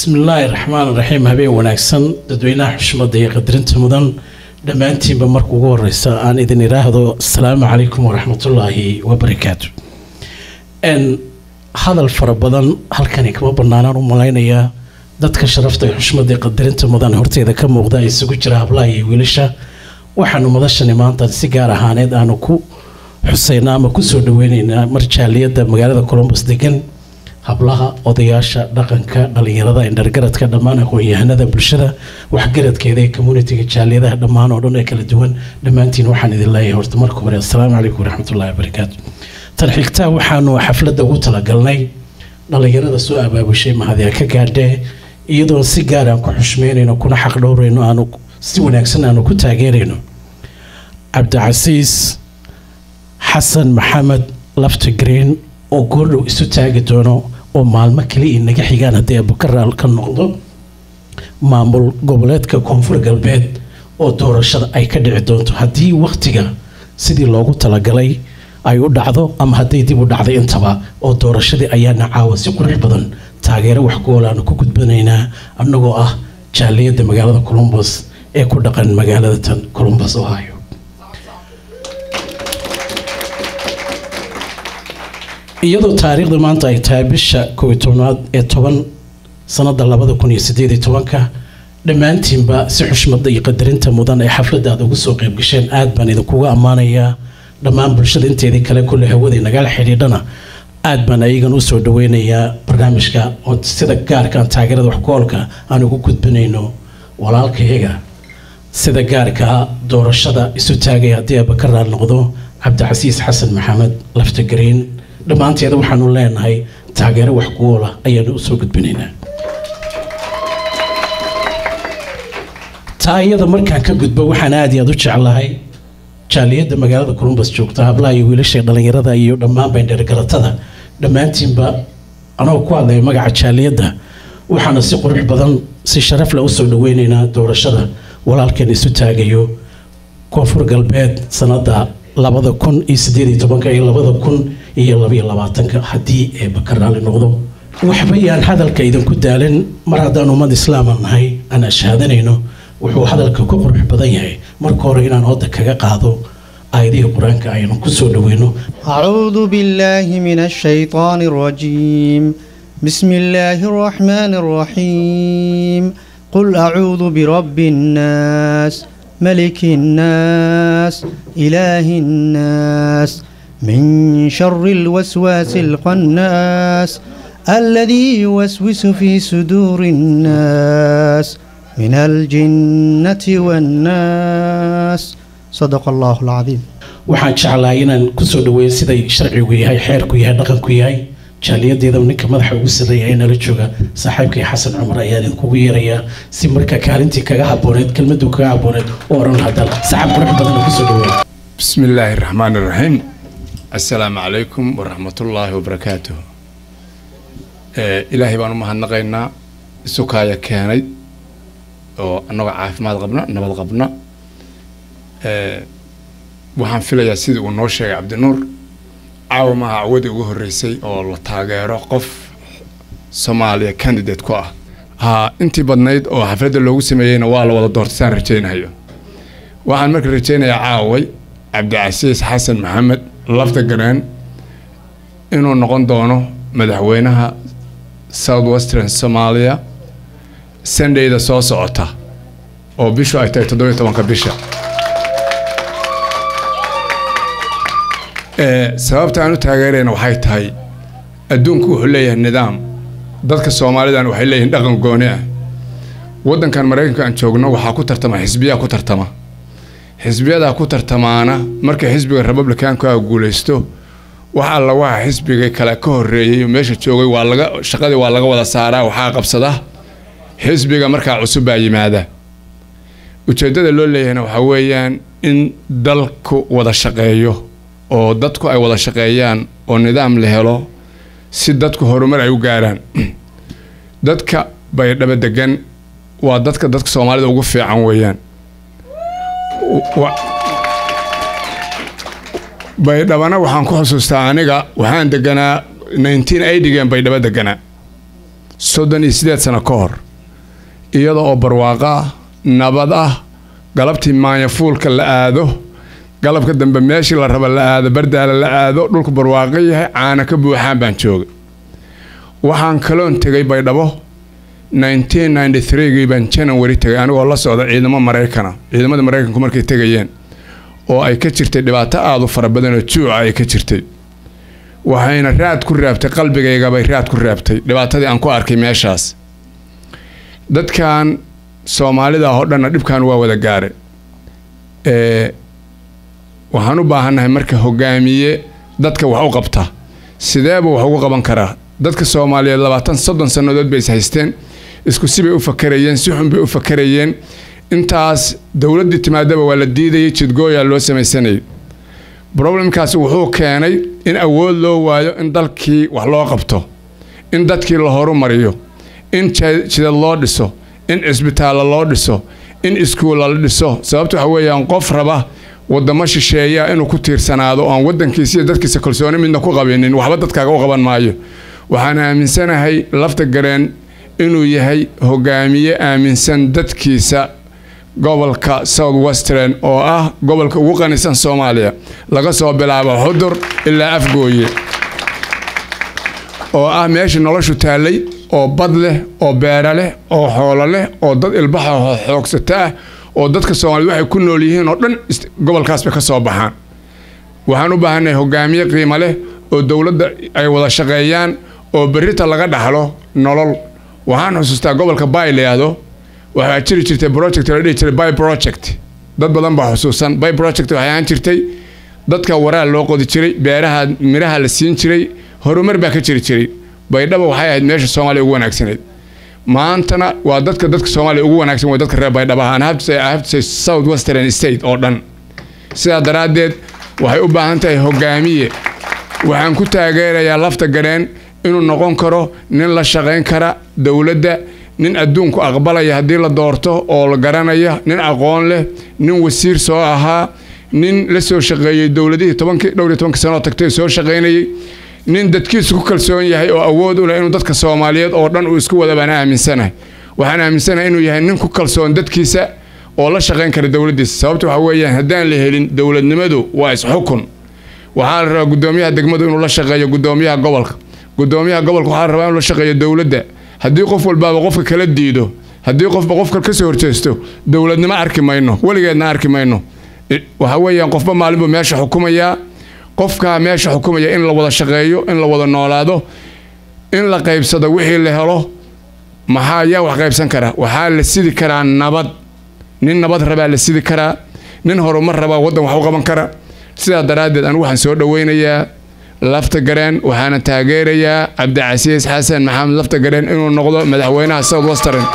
bismillaahi raxmaan raxiim habeen wanaagsan dadweynaha xushmada iyo qadarinta mudan dhammaantiinba marka ugu horeysa aan idin idhaahdo asalaamu calaykum waraxmatullaahi wabarakaatu n hadal fara badan halkani kama banaanaan u malaynayaa dadka sharafta iyo xushmada iyo qadarinta mudan horteeda ka muuqda ee isugu jira hablaha iyo wiilasha waxaanu madashani maanta si gaar ahaaneed aanu ku xuseynaa ama kusoo dhaweyneynaa marjaaliyadda magaalada colombus degan hablaha odayaasha dhaqanka dhalinyarada indhargaradka dhammaan aqoon-yahanada bulshada waxgaradkeeda ee communitiga jaaliyadaha dhammaan oo dhan ee kala duwan dhammaantiin waxaan idin leeyahay horta marka hore assalaamu calaykum waraxmatullahi wabarakaatu tan xigtaa waxaanu xafladda ugu talagalnay dhalinyarada soo abaabushay mahadyaa ka gaadhee iyadoo si gaar aan ku xushmeynayno kuna xaq dhowrayno aanu si wanaagsan aanu ku taageerayno cabdicasiis xasan maxamed lafti green oo goordhow isu taagi doono oo maalmo kaliya naga xigaan haddii abukaraal ka noqdo maamul goboleedka koonfur galbeed oo doorashada ay ka dhici doonto haddii wakhtiga sidii loogu talagalay ay u dhacdo ama hadday dib u dhacday intaba oo doorashadii ayaana caawa si qurux badan taageero wax ku-ool aanu ku gudbanaynaa annagoo ah jaaliyadda magaalada colombos ee ku dhaqan magaalada tan colombos ohio iyadoo taariikhda maanta ay tahay bisha kow iyo tobnaad ee toban sanada labada kun iyo sideed iyo tobanka dhammaantiinba si xushmada iyo qadarinta mudan ee xafladda aad ugu soo qayb gasheen aad baan idinkuga ammaanayaa dhammaan bulshada inteedii kale kulle hawada nagala xidhiidhana aad baan ayagan usoo dhaweynayaa barnaamijka oo sida gaarkaan taageerada waxku-oolka aan ugu gudbinayno walaalkayaga sida gaarkaa doorashada isu taagaya haddii abakaraal noqdo cabdicasiis xasan maxamed laftagreen dhammaanteeda waxaanu leenahay taageero wax ku-oola ayaanu usoo gudbinaynaa taa iyada markaan ka gudbo waxaan aad iyo aad u jeclahay jaaliyadda magaalada columbus joogta hablaha iyo wiilasha dhalinyarada iyo dhammaanba indhergaratada dhammaantiinba anagoo ku hadlaya magaca jaaliyadda waxaana si qurux badan si sharaf leh usoo dhaweynaynaa doorashada walaalkeen isu taagayo koonfur galbeed sanada labada kun iyo sideed iyo tobanka iyo labada kun iyo labaiyo labaatanka haddii eeba ka raali noqdo waxba yaan hadalka idinku daalin mar haddaan ummad islaama nahay aan ashaadanayno wuxuu hadalka ku qurux badan yahay marka hore inaan hooda kaga qaado aayadihii qur-aanka aynu kusoo dhaweyno أعوذ بالله من الشيطان الرجيم بسم الله الرحمن الرحيم قل أعوذ برب الناس ملك الناس إله الناس من شر الوسواس الخناس الذي يوسوس في صدور الناس من الجنة والناس صدق الله العظيم waxaan jeclahay inaan kusoo dhaweeyo siday sharcigu yahay xeerku yahay dhaqanku yahay jaaliyadeeda ninka madaxa ugu sarreeya ee nala jooga saaxiibkay xasan cumar ayaa idinkugu yeerayaa si marka kaalintii kaga habooneed kelmaduu kaga habooneed u oran hadal saxab qurux badan oo kusoo dhaweeya بسم الله الرحمن الرحيم السلام عليكم ورحمة الله وبركاته آه إلهي بانو مهنقينا سكايا كاني oo annagoo caafimaad qabna nabad qabna waxaan filayaa sidii uu noo sheegay cabdinuur caawa maaha cawadii ugu horreysay oo la taageero qof soomaaliya candidate ku ah ha intii badnayd oo xafladda loogu sameeyeyna waa la wada doortay saan rajaynayo waxaan marka rajaynayaa caaway cabdicasiis xasan maxamed lafta gareen inuu noqon doono madaxweynaha south western somalia sundayda soo socota oo bishu ay tahay toddobiyo tobanka bisha sababta aan u taageerayna waxay tahay adduunku wuxuu leeyahay nidaam dadka soomaalidan waxay leeyihiin dhaqan gooni ah waddankan maraykanka aan joogno waxaa ku tartama xisbiyaa ku tartama xisbiyadaa ku tartamaana marka xisbiga republicanku a guulaysto wax alla waxa xisbiga kale ka horreeyey meesha joogay waa laga shaqadii waa laga wada saaraa waxaa qabsada xisbiga markaa cusub baa yimaada ujeeddada loo leeyahayna waxaa weeyaan in dalku wada shaqeeyo oo dadku ay wada shaqeeyaan oo nidaam la helo si dadku horumar ay u gaaraan dadka baydhabo degan waa dadka dadka soomaalida ugu fiican weeyaan baydhabana waxaan ku xusuustaa aniga waxaan deganaa nineteen eightygan baydhabo deganaa soddon iyo siddeed sano ka hor iyada oo barwaaqo ah nabad ah galabtii maanyafuulka la aado galabka dambe meeshii la raba la aado bardaala la aado dhulku barwaaqo yahay caana ka buuxaan baan joogay waxaan kaloon tegay baydhabo gii baan janawari tegay anigoo la socda ciidamo maraykana ciidamada maraykanku markay tegayeen oo ay ka jirtay dhibaato aada u fara badan oo juuca ay ka jirtay waxayna raad ku raabtay qalbigaygabay raad ku raabtay dhibaatadii aan ku arkay meeshaas dadkan soomaalida oo dhanna dhibkan waa wada gaaray waxaan u baahannahay marka hogaamiye dadka wax u qabta sideebuu wax ugu qaban karaa dadka soomaaliyeed labaatan soddon sannadood bay is haysteen isku sibay u fakarayeen si xun bay u fakarayeen intaas dowladdii timaadaba waa la diidayay jidgooyaa loo samaysanayay problemkaasi wuxuu keenay in awood loo waayo in dalkii wax loo qabto in dadkii la horumariyo in jidad loo dhiso in cisbitaalla loo dhiso in iskuulla la dhiso sababta waxa weeyaan qof raba wadamo shisheeya inuu ku tiirsanaado oan wadankiisa iyo dadkiisa kalsooni midna ku qabinin waxba dadkaaga u qaban maayo waxaan aaminsanahay lafta gareen inuu yahay hogaamiye aaminsan dadkiisa gobolka south western oo ah gobolka ugu qanisan soomaaliya laga soo bilaabo xudur ilaa afgooye oo ah meesha noloshu taallay oo bad leh oo beera leh oo xoolo leh oo dad ilbaxa xoogsata ah oo dadka soomaaliyed waxay ku nool yihiin oo dhan gobolkaasba ka soo baxaan waxaan u baahannahay hogaamiye qiimo leh oo dowladda ay wada shaqeeyaan oo berrita laga dhaxlo nolol waxaan xusuustaa gobolka bay layahdo waxaa jiri jirtay project la dhihi jiray by project dad badan baa xusuusan by project waxay ahaan jirtay dadka waraal loo qodi jiray beeraha midhaha la siin jiray horumar baa ka jiri jiray baydhaba waxay ahayd meesha soomaaliya ugu wanaagsanayd maantana waa dadka dadka soomaaliya ugu wanaagsan way dadka reer baydhaba and have to say, I have to say south western state oo dhan sidaa daraaddeed waxay u baahan tahay hogaamiye waxaan ku taageerayaa lafta gareen inuu noqon karo nin la shaqayn kara dowladda nin adduunku aqbalaya haddii la doorto oo la garanaya nin aqoon leh nin wasiir soo ahaa nin la soo shaqeeyey dowladihii tobankii dhowr iyo tobankii sanoo tagtay soo shaqaynayay nin dadkiisu ku kalsoon yahay oo awood u leh inuu dadka soomaaliyeed oo dhan uu isku wada baan aaminsanahay waxaan aaminsanahay inuu yahay nin ku kalsoon dadkiisa oo la shaqayn kara dowladdiisa sababta waxa weeyaan haddaan la helin dowladnimadu waa isxukun waxaa la rabaa guddoomiyaha degmadu inuu la shaqeeyo guddoomiyaha gobolka guddoomiyaha gobolka waxaa la rabaa inuu la shaqeeyo dowladda haddii qof walbaaba qofka kala diido haddii qofba qofka ka soo horjeesto dowladnimo arki mayno weligeedna arki mayno waxa weeyaan qofba maalinbuu meesha xukumayaa qofkaa meesha xukumaya in la wada shaqeeyo in la wada noolaado in la qaybsado wixii la helo maxaa yaa wax qaybsan kara waxaa la sidi karaa nabad nin nabad rabaa la sidi karaa nin horumar rabaa waddan wax u qaban kara sidaa daraaddeed anigu waxaan soo dhoweynayaa lafta gareen waxaana taageerayaa cabdicasiis xasan maxamed lafta gareen inuu noqdo madaxweynaha south western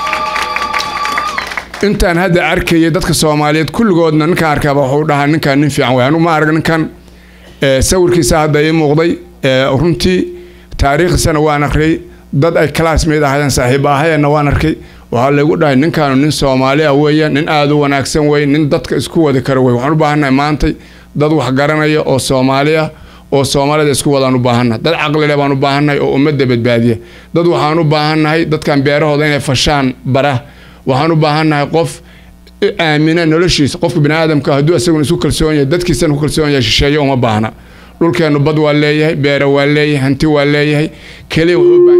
intaan hadda arkayay dadka soomaaliyeed kulligoodna ninkaan arkaaba wuxuu dhahaa ninkaan nin fiican way anugu ma arag ninkan sawirkiisa hadda ii muuqday runtii taariikhdiisana waan akhriyay dad ay classmate ahaayeen saaxiiba ahayeenna waan arkay waxaa laygu dhahay ninkaanu nin soomaali ah weeye nin aada u wanaagsan wey nin dadka isku wadi kara wey waxaan u baahannahay maantay dad wax garanaya oo soomaali ah oo soomaalida isku wadaan u baahannahay dad caqlile baan u baahannahay oo ummadda badbaadiya dad waxaan u baahannahay dadkan beerahooda inay fashaan bara waxaan u baahannahay qof aamina noloshiisa qofka bini aadamka hadduu isaguna isu kalsoon yahay dadkiisana ku kalsoon yahay shisheeye uma baahna dhulkeennu bad waa leeyahay beere waa leeyahay hanti waa leeyahay keliya wuxuu baahan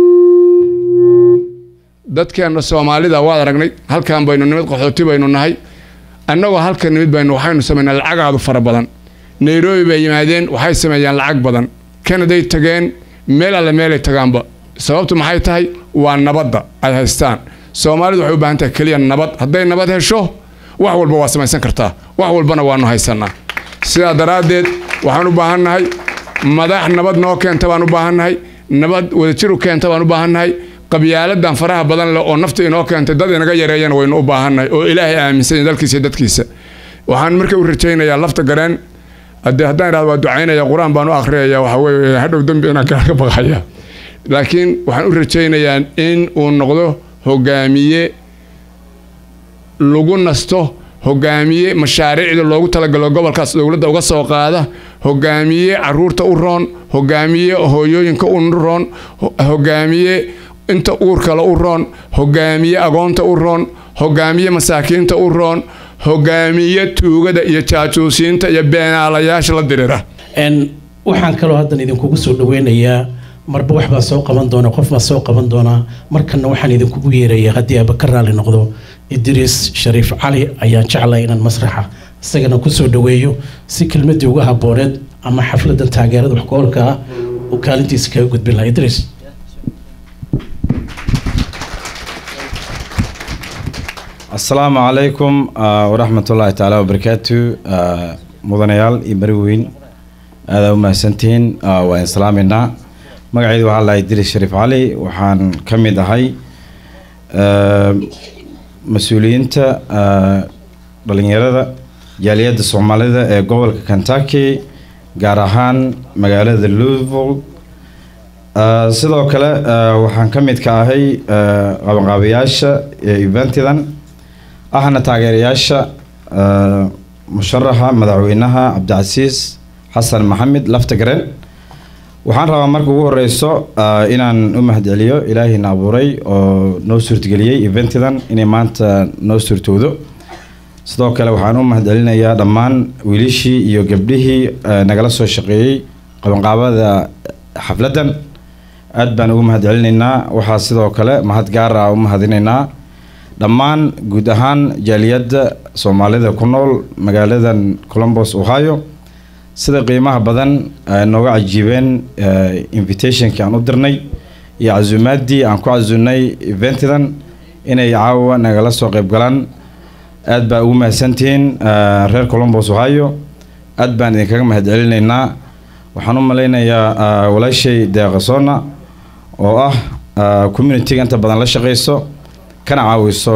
dadkeenna soomaalida waad aragnay halkan baynu nimid qaxooti baynu nahay annagoo halka nimid baynu waxaynu samaynaa lacagaadu fara badan nairobi bay yimaadeen waxay sameeyaan lacag badan kanaday tageen meel alle meelay tagaanba sababtu maxay tahay waa nabadda ay haystaan soomaalidu waxay u baahan tahay keliya nabad hadday nabad hesho wax walba waa samaysan kartaa wax walbana waanu haysanaa sidaa daraaddeed waxaan u baahannahay madax nabad noo keenta baan u baahannahay nabad wadajir u keenta baan u baahannahay qabyaaladan faraha badan leh oo nafta inoo keentay dad inaga yareeyana waynu u baahannahay oo ilaahay aaminsan dalkiisa iyo dadkiisa waxaan marka u rajaynayaa lafta gareen haddii haddaan idhahdo waa ducaynaya qur-aan baan u akhriyaya waxa weeye hadhow dembi inaan kaga baqaya laakiin waxaan u rajaynayaa in uu noqdo hogaamiye lagu nasto hogaamiye mashaariicda loogu talagalo gobolkaas dowladda uga soo qaada hogaamiye caruurta u roon hogaamiye hooyooyinka u roon hogaamiye inta uurkale u roon hogaamiye agoonta u roon hogaamiye masaakiinta u roon hogaamiye tuugada iyo jaajuusiinta iyo beenaalayaasha la dirira n waxaan kaloo haddan idinkugu soo dhaweynayaa marba wax baa soo qaban doona qof baa soo qaban doonaa markanna waxaan idinkugu yeerayaa haddii aaba ka raali noqdo idriis shariif cali ayaan jeclay inaan masraxa isagana kusoo dhaweeyo si kelmadii uga habooneed ama xafladan taageerada waxgoolka ah uu kaalintiisa kaga gudbin lahaa idriis asalaamu calaykum waraxmat ullaahi tacaala wabarakaatu mudanayaal iyo bari weyn aadaa u mahadsantihiin waa in salaameynaa magacaydu waxaa lahay diris shariif cali waxaan ka mid ahay mas-uuliyiinta dhalinyarada jaaliyadda soomaalida ee gobolka kentucky gaar ahaan magaalada louisville sidoo kale waxaan ka mid ka ahay qabanqaabayaasha eventidan ahna taageerayaasha musharaxa madaxweynaha cabdicasiis xasan maxamed laftagaren waxaan rabaa marka ugu horeyso inaan u mahadceliyo ilaahayna abuuray oo noo suurtageliyey eventidan inay maanta noo suurtowdo sidoo kale waxaan u mahadcelinayaa dhammaan wiilishii iyo gabdhihii nagala soo shaqeeyey qabanqaabada xafladdan aad baan ugu mahadcelinaynaa waxaa sidoo kale mahad gaar ah u mahadinaynaa dhammaan guud ahaan jaaliyadda soomaalida ku nool magaaladan colombos ohio sida qiimaha badan nooga cajiibeen invitationkii aan u dirnay iyo casuumaaddii aan ku casuunay eventidan inay caawa nagala soo qayb galaan aad baa ugu mahadsantihiin reer colombos ohio aad baan idinkaga mahadcelinaynaa waxaan u malaynayaa walaashay deeqasona oo ah communitiga inta badan la shaqeyso kana caawiso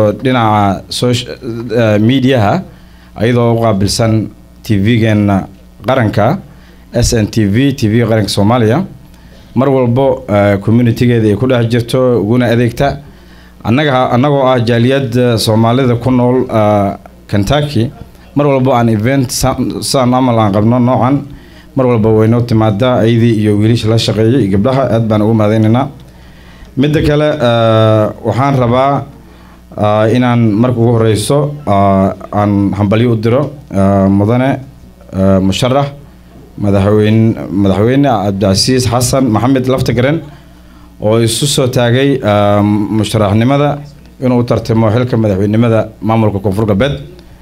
dhinaca mediaha ayadoo u qaabilsan tv-geena qaranka s n t v t v qaranka soomaaliya mar walbo communitigeeda ay ku dhex jirto uguna adeegta annaga annagoo ah jaaliyadda soomaalida ku nool kentucky mar walbo aan event saan amal aan qabno noocan mar walba waynoo timaadaa ayadii iyo wiilisha la shaqeeyay iyo gabdhaha aad baan ugu mahadaynaynaa midda kale waxaan rabaa inaan marka ugu horeyso aan hambalyo u diro mudane musharax madaxweyne madaxweyne cabdicasiis xasan maxamed laftagaren oo isu soo taagay musharaxnimada inuu tartamo xilka madaxweynenimada maamulka koonfur galbeed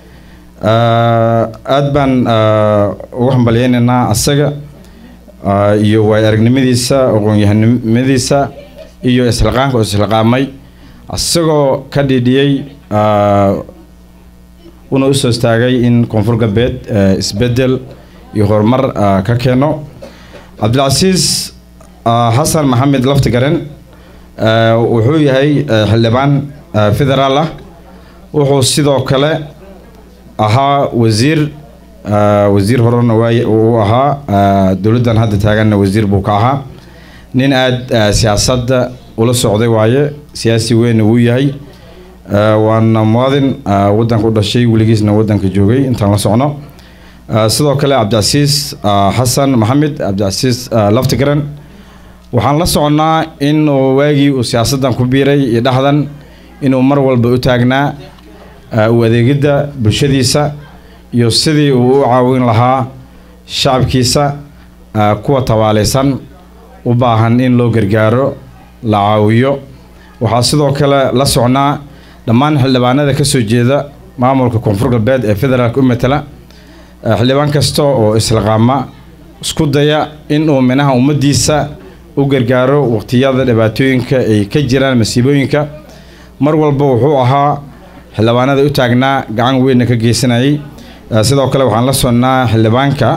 aad baan ugu hambalyeynaynaa asaga iyo waay aragnimadiisa aqoon-yahanimadiisa iyo isliqaanka oo isliqaamay isagoo ka dhidhiyey una usoo istaagay in koonfur galbeed isbedel iyo horumar ka keeno cabdilcasiis xasan maxamed laftigaren wuxuu yahay xildhibaan federaal ah wuxuu sidoo kale ahaa wasiir wasiir horena waay uu ahaa dowladdan hadda taaganna wasiir buu ka ahaa nin aada siyaasadda ula socday waaye siyaasi weynna wuu yahay waana muwaadin waddanka u dhashay weligiisna waddanka joogay intaan la socno sidoo kale cabdicasiis xasan maxamed cabdicasiis laftigaren waxaan la soconnaa inuu waagii uu siyaasaddan ku biiray iyo dhexdan inuu mar walba u taagnaa u adeegidda bulshadiisa iyo sidii uu u caawin lahaa shacabkiisa kuwa tabaalaysan u baahan in loo gargaaro la caawiyo waxaa sidoo kale la socnaa dhammaan xildhibaanada ka soo jeeda maamulka koonfur galbeed ee federaalka u matala xildhibaan kasta oo isliqaama isku daya inuu minaha ummaddiisa u gargaaro waqtiyada dhibaatooyinka ay ka jiraan masiibooyinka mar walba wuxuu ahaa xildhibaanada u taagnaa gacan weynna ka geysanayay sidoo kale waxaan la sonnaa xildhibaanka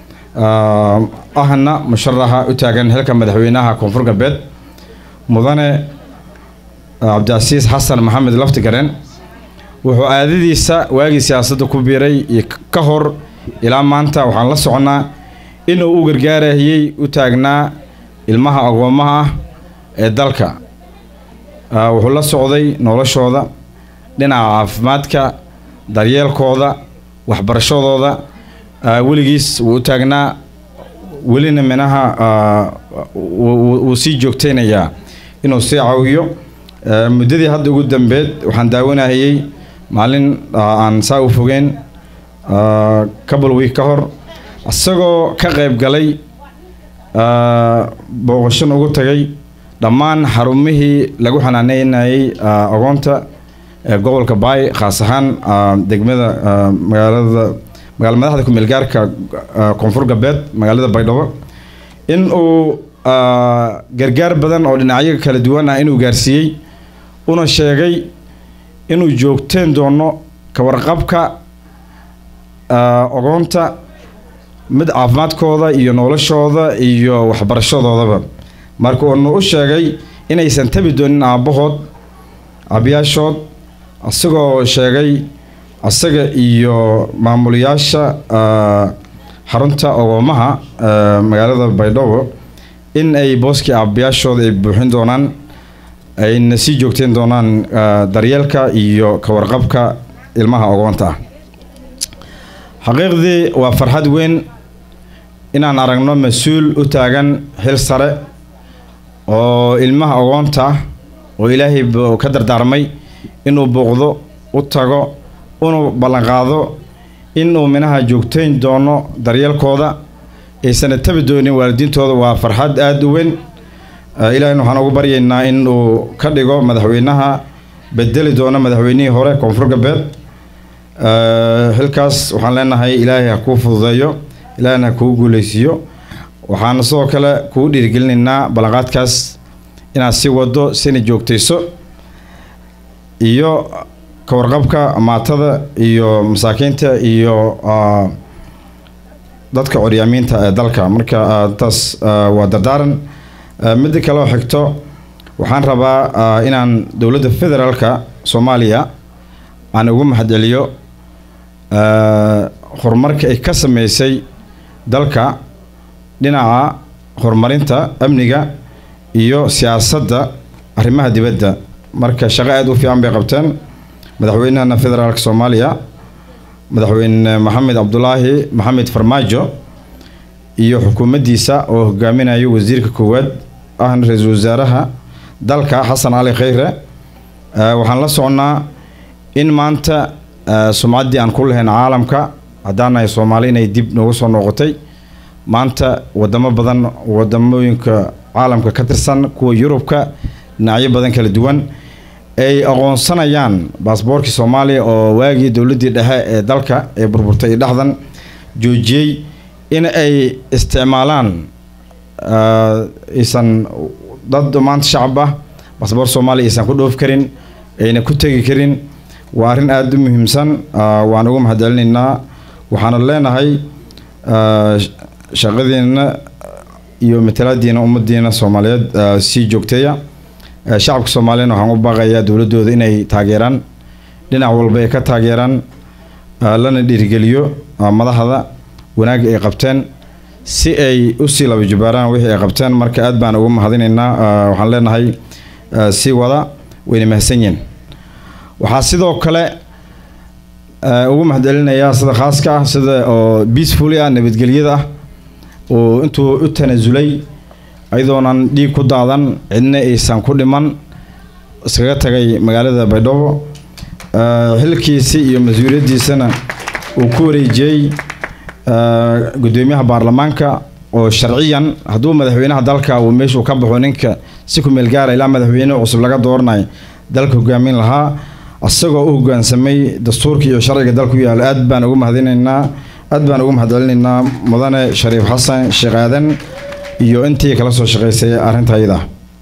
ahna musharaxa u taagan xilka madaxweynaha koonfur galbeed mudane cabdicasiis xasan maxamed laftigaren wuxuu aadadiisa waagii siyaasadda ku biiray iyo ka hor ilaa maanta waxaan la soconnaa inuu u gargaarayay u taagnaa ilmaha agoomaha ah ee dalka wuxuu la socday noloshooda dhinaca caafimaadka daryeelkooda waxbarashadooda weligiis wuu u taagnaa welina minaha wuu sii joogtaynayaa inuu sii caawiyo Eh, muddadii hadda ugu dambeed waxaan daawanayay maalin ah, aan saa u fogeen ah, couple week ka hor isagoo ka qayb galay ah, booqashan ugu tagay dhammaan xarumihii lagu xanaaneynayay ah, agoonta ee gobolka baay khaas ahaan ah, degmada ah, magaalada magaala madaxda ku-meel gaarka ah, koonfur galbeed magaalada baydhabo in uu ah, gargaar badan oo dhinacyo kala duwan ah inuu gaarsiiyey una sheegay inuu joogteen doono ka warqabka ah, ogoonta mid caafimaadkooda iyo noloshooda iyo waxbarashadoodaba marka uunu u sheegay inaysan tabi doonin aabbahood aabayaashood isagoo sheegay asaga iyo maamulayaasha ah, xarunta ogoomaha ah, magaalada baydhabo in ay booskii aabayaashooda ay buuxin doonaan ayna sii joogteen doonaan ah, daryeelka iyo ka warqabka ilmaha ogoonta ah xaqiiqdii waa farxad weyn inaan aragno mas-uul u taagan xil sare oo ilmaha ogoonta ah oo ilaahay bu ka dardaarmay inuu booqdo u tago unu ballanqaado inuu minaha joogteyn doono daryeelkooda aysana tabi doonin waalidiintooda waa farxad aada u weyn Uh, ilaahayna waxaan ugu baryaynaa in uu ka dhigo madaxweynaha bedeli doono madaxweynihii hore koonfur galbeed Uh, xilkaas waxaan leenahay ilaahay ha kuu fududeeyo ilaahayna ha kuu guuleysiiyo waxaan sidoo kale kugu dhiirigelinaynaa ballanqaadkaas inaad sii wado sina joogtayso iyo ka warqabka maatada iyo masaakiinta iyo uh, dadka coryaamiinta ee dalka marka uh, taas uh, waa dardaaran Uh, midda kale oo xigto waxaan rabaa uh, inaan dowladda federaalka soomaaliya aan ugu mahadceliyo uh, horumarka ay ka sameysay dalka dhinaca horumarinta amniga iyo siyaasadda arrimaha dibadda marka shaqo aada u fiican bay qabteen madaxweynahana federaalka soomaaliya madaxweyne maxamed cabdulaahi maxamed farmaajo iyo xukuumaddiisa oo hogaaminayo wasiirka koowaad ahna ra-iisul wasaaraha dalka xasan cali khayre uh, waxaan la soconnaa in maanta uh, sumcaddii aan ku lahayn caalamka haddaan nahay soomaali inay dib noogu soo noqotay maanta wadamo badan wadamooyinka caalamka ka tirsan kuwa yurubka dhinacyo badan kala duwan ay aqoonsanayaan baasboorkii soomaaliya oo waagii dowladdii dhexe ee dalka ee burburtay dhexdan joojiyey in ay isticmaalaan aysan dad maanta shacab ah baasboor soomaaliya aysan ku dhoofi karin ayna ku tegi karin waa arrin aada u muhiimsan waan ugu mahadcelinaynaa waxaana leenahay shaqadiina iyo matalaadiina ummadiina soomaaliyeed sii joogteeya shacabka soomaaliyana waxaan u baaqayaa dowladooda inay taageeraan dhinac walba ay ka taageeraan lana dhiirigeliyo madaxda wanaag ay qabteen si ay usii laba jubaaraan wixii ay qabteen marka aad baan ugu mahadinaynaa waxaan leenahay sii wada wayna mahadsan yihiin waxaa sidoo kale ugu mahadcelinayaa sida khaaska ah sida oo peacefully ah nabadgelyada ah oo intuu u tanasulay ayadoonan dhiig ku daadan cidna aysan ku dhiman iskaga tagay magaalada baydhabo xilkiisii iyo mas-uuliyaddiisana uu ku wareejiyey gudoomiyaha baarlamaanka oo sharciyan hadduu madaxweynaha dalka uu meeshuu ka baxo ninka si ku meel gaara ilaa madaxweyne cusub laga dooranayo dalka hogaamin lahaa isagoo u hogaansamay dastuurka iyo sharciga dalka u yaalo aad baan ugu mahadinaynaa aad baan ugu mahadcelinaynaa mudane shariif xasan sheekh aadan iyo intii kala soo shaqaysay arrinta ayada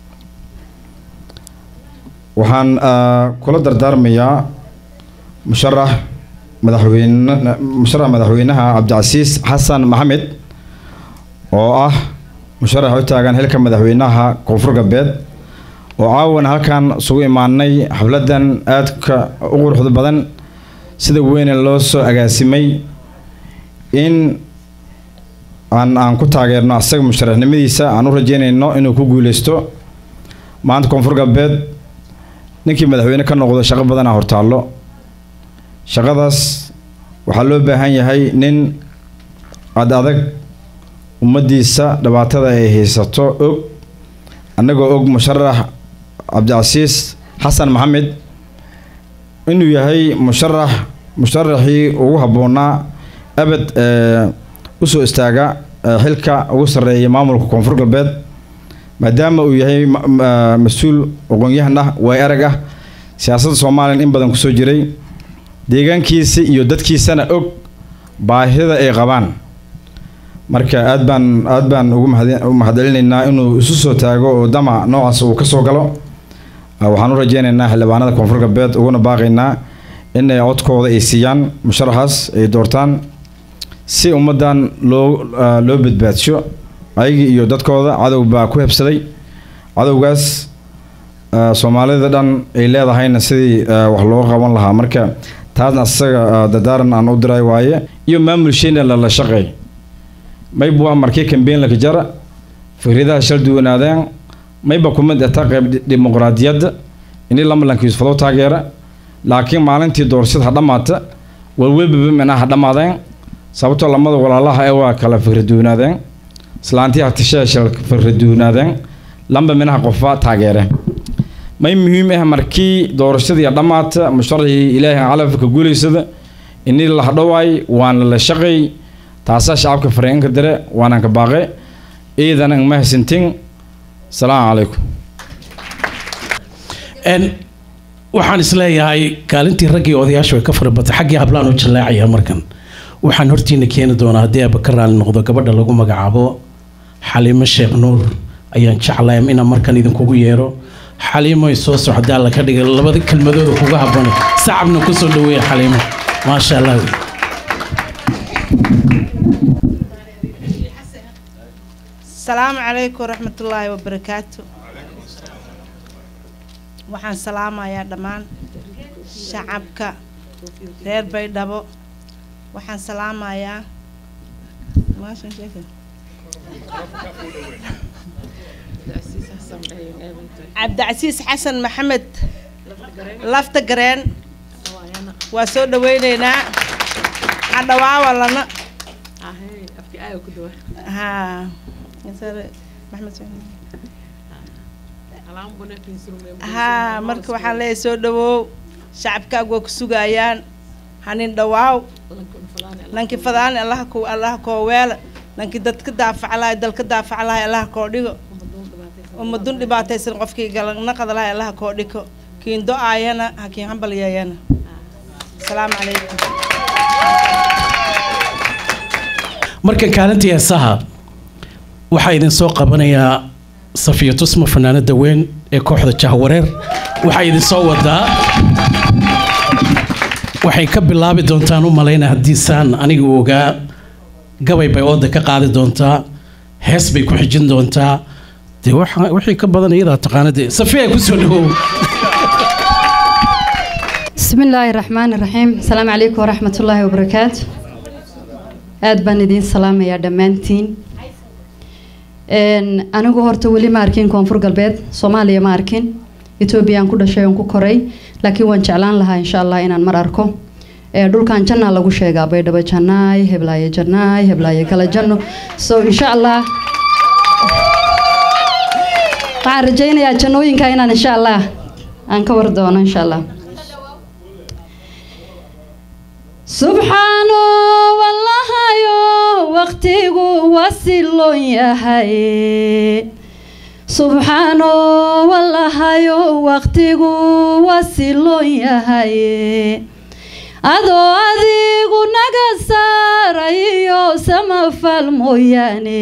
waxaan kula dardaarmayaa musharax madaxweyne musharax madaxweynaha cabdicasiis xasan maxamed oo ah musharax u taagan xilka madaxweynaha koonfur galbeed oo caawan halkan isugu imaanay xafladan aadka u quruxda badan sida weyne loo soo agaasimay in aan aan ku taageerno asaga musharaxnimadiisa aan u rajeynayno inuu ku guuleysto maanta koonfur galbeed ninkii madaxweyne ka noqdo shaqo badanaa hortaallo shaqadaas waxaa loo baahan yahay nin ad adag ummaddiisa dhibaatada ay haysato og annagoo og musharax cabdicasiis xasan maxamed inuu yahay musharax musharaxii ugu habboonaa abad usoo istaaga xilka ugu sarreeya maamulka koonfur galbeed maadaama uu yahay mas-uul aqoon-yahan ah waay arag ah siyaasadda soomaaliyan in badan kusoo jiray deegaankiisa iyo dadkiisana og baahida ay qabaan marka aad baan aad baan ugu mahadcelinaynaa inuu isu soo taago oo damac noocaas uu kasoo galo waxaan u rajeynaynaa xildhibaanada koonfur galbeed uguna baaqaynaa in ay codkooda ay siiyaan musharaxaas ay doortaan si ummaddan loo loo badbaadsho ayagii iyo dadkooda cadow baa ku hebsaday cadowgaas soomaalida dhan ay leedahayna sidii wax looga qaban lahaa marka taasna isaga dadaaran aan u diray waaye iyo maamulsheena lala shaqeey mayba waa markii kambeyn laka jara fikradaha shal duwanaadeen mayba kumid ata qayb dimuqraadiyadda ini lamalankiisu fadoo taageera laakiin maalintii doorashada ha dhammaata walwelbaba minaa ha dhammaadeen sababtoo lamada walaalaha ee waa kala fikraduwanaadeen islaantii hatisheeshal fikraduwanaadeen lamba minaha qofa taageere may muhiim ah markii doorashadii dhammaata musharaxii ilaahay calafka guulaysada ini la hadhowaay waana la shaqay taasaa shacabka fareenka dire waanaan ka baaqe iidan ma hasintin salaamu calaykum waxaan isleeyahay kaalintii raggii odayaasha way ka farabatay xaggii hablaan u jallaacayaa markan waxaan hortiina keeni doonaa haddii aaba ka raali noqdo gabadha lagu magacaabo xaliimo sheekh nuur ayaan jeclay inaan markan idinkugu yeero xaliimo ay soo socda alla ka dhigay labada kelmadooda kuga habboonay sacabna kusoo dhaweeya xaliimo maasha allah asalaamu calaykum waraxmatullaahi wabarakaatu waxaan salaamayaa dhammaan shacabka reer baydhabo waxaan salaamayaa cabdicasiis xasan maxamed lafta gareen waa soo dhaweyneynaa hadhawaawa lana haa haa marka waxaan leeyahay soo dhawow shacabkaagu waa ku sugayaan hanin dhawaaw nankii fadaani allaha ku allaha koo weela nankii dadka daafaclahay dalka daafaclahay allaha koo dhigo ummadun dhibaataysan qofkii galanaqada lahay allaha koo dhigo kiin do-aayana ha kiin hambalyeeyana asalaamu calaykum markan kaalintii heesaha waxaa idin soo qabanayaa safiya tusma fanaanada weyn ee kooxda jahwareer waxaa idin soo wadaa waxay ka bilaabi doontaan u malayna haddiisaan aniga u ogaa gabay bay ooda ka qaadi doontaa hees bay ku xijin doontaa dee wixii ka badan iyadaa taqaanade safiya kusoo dhawow بسم الله الرحمن الرحيم السلام عليكم ورحمة الله وبركاته aad baan idiin salaamayaa dhammaantiin anigu horta weli ma arkin koonfur galbeed soomaaliya ma arkin etoobiyaan ku dhashay oon ku koray laakiin waan jeclaan lahaa insha allah inaan mar arko dhulkan jannaa lagu sheegaa baydhabo jannaay heblaaye jannaay heblaaye kale janno so insha allah waxaan rajaynayaa jannooyinka inaan insha allah aan ka war doono insha allah subxaano wallahayo waqtigu wasiloon yahay subxaano wallahayo waqtigu wasiloon yahay adoo adigu naga saarayo samafal mooyaane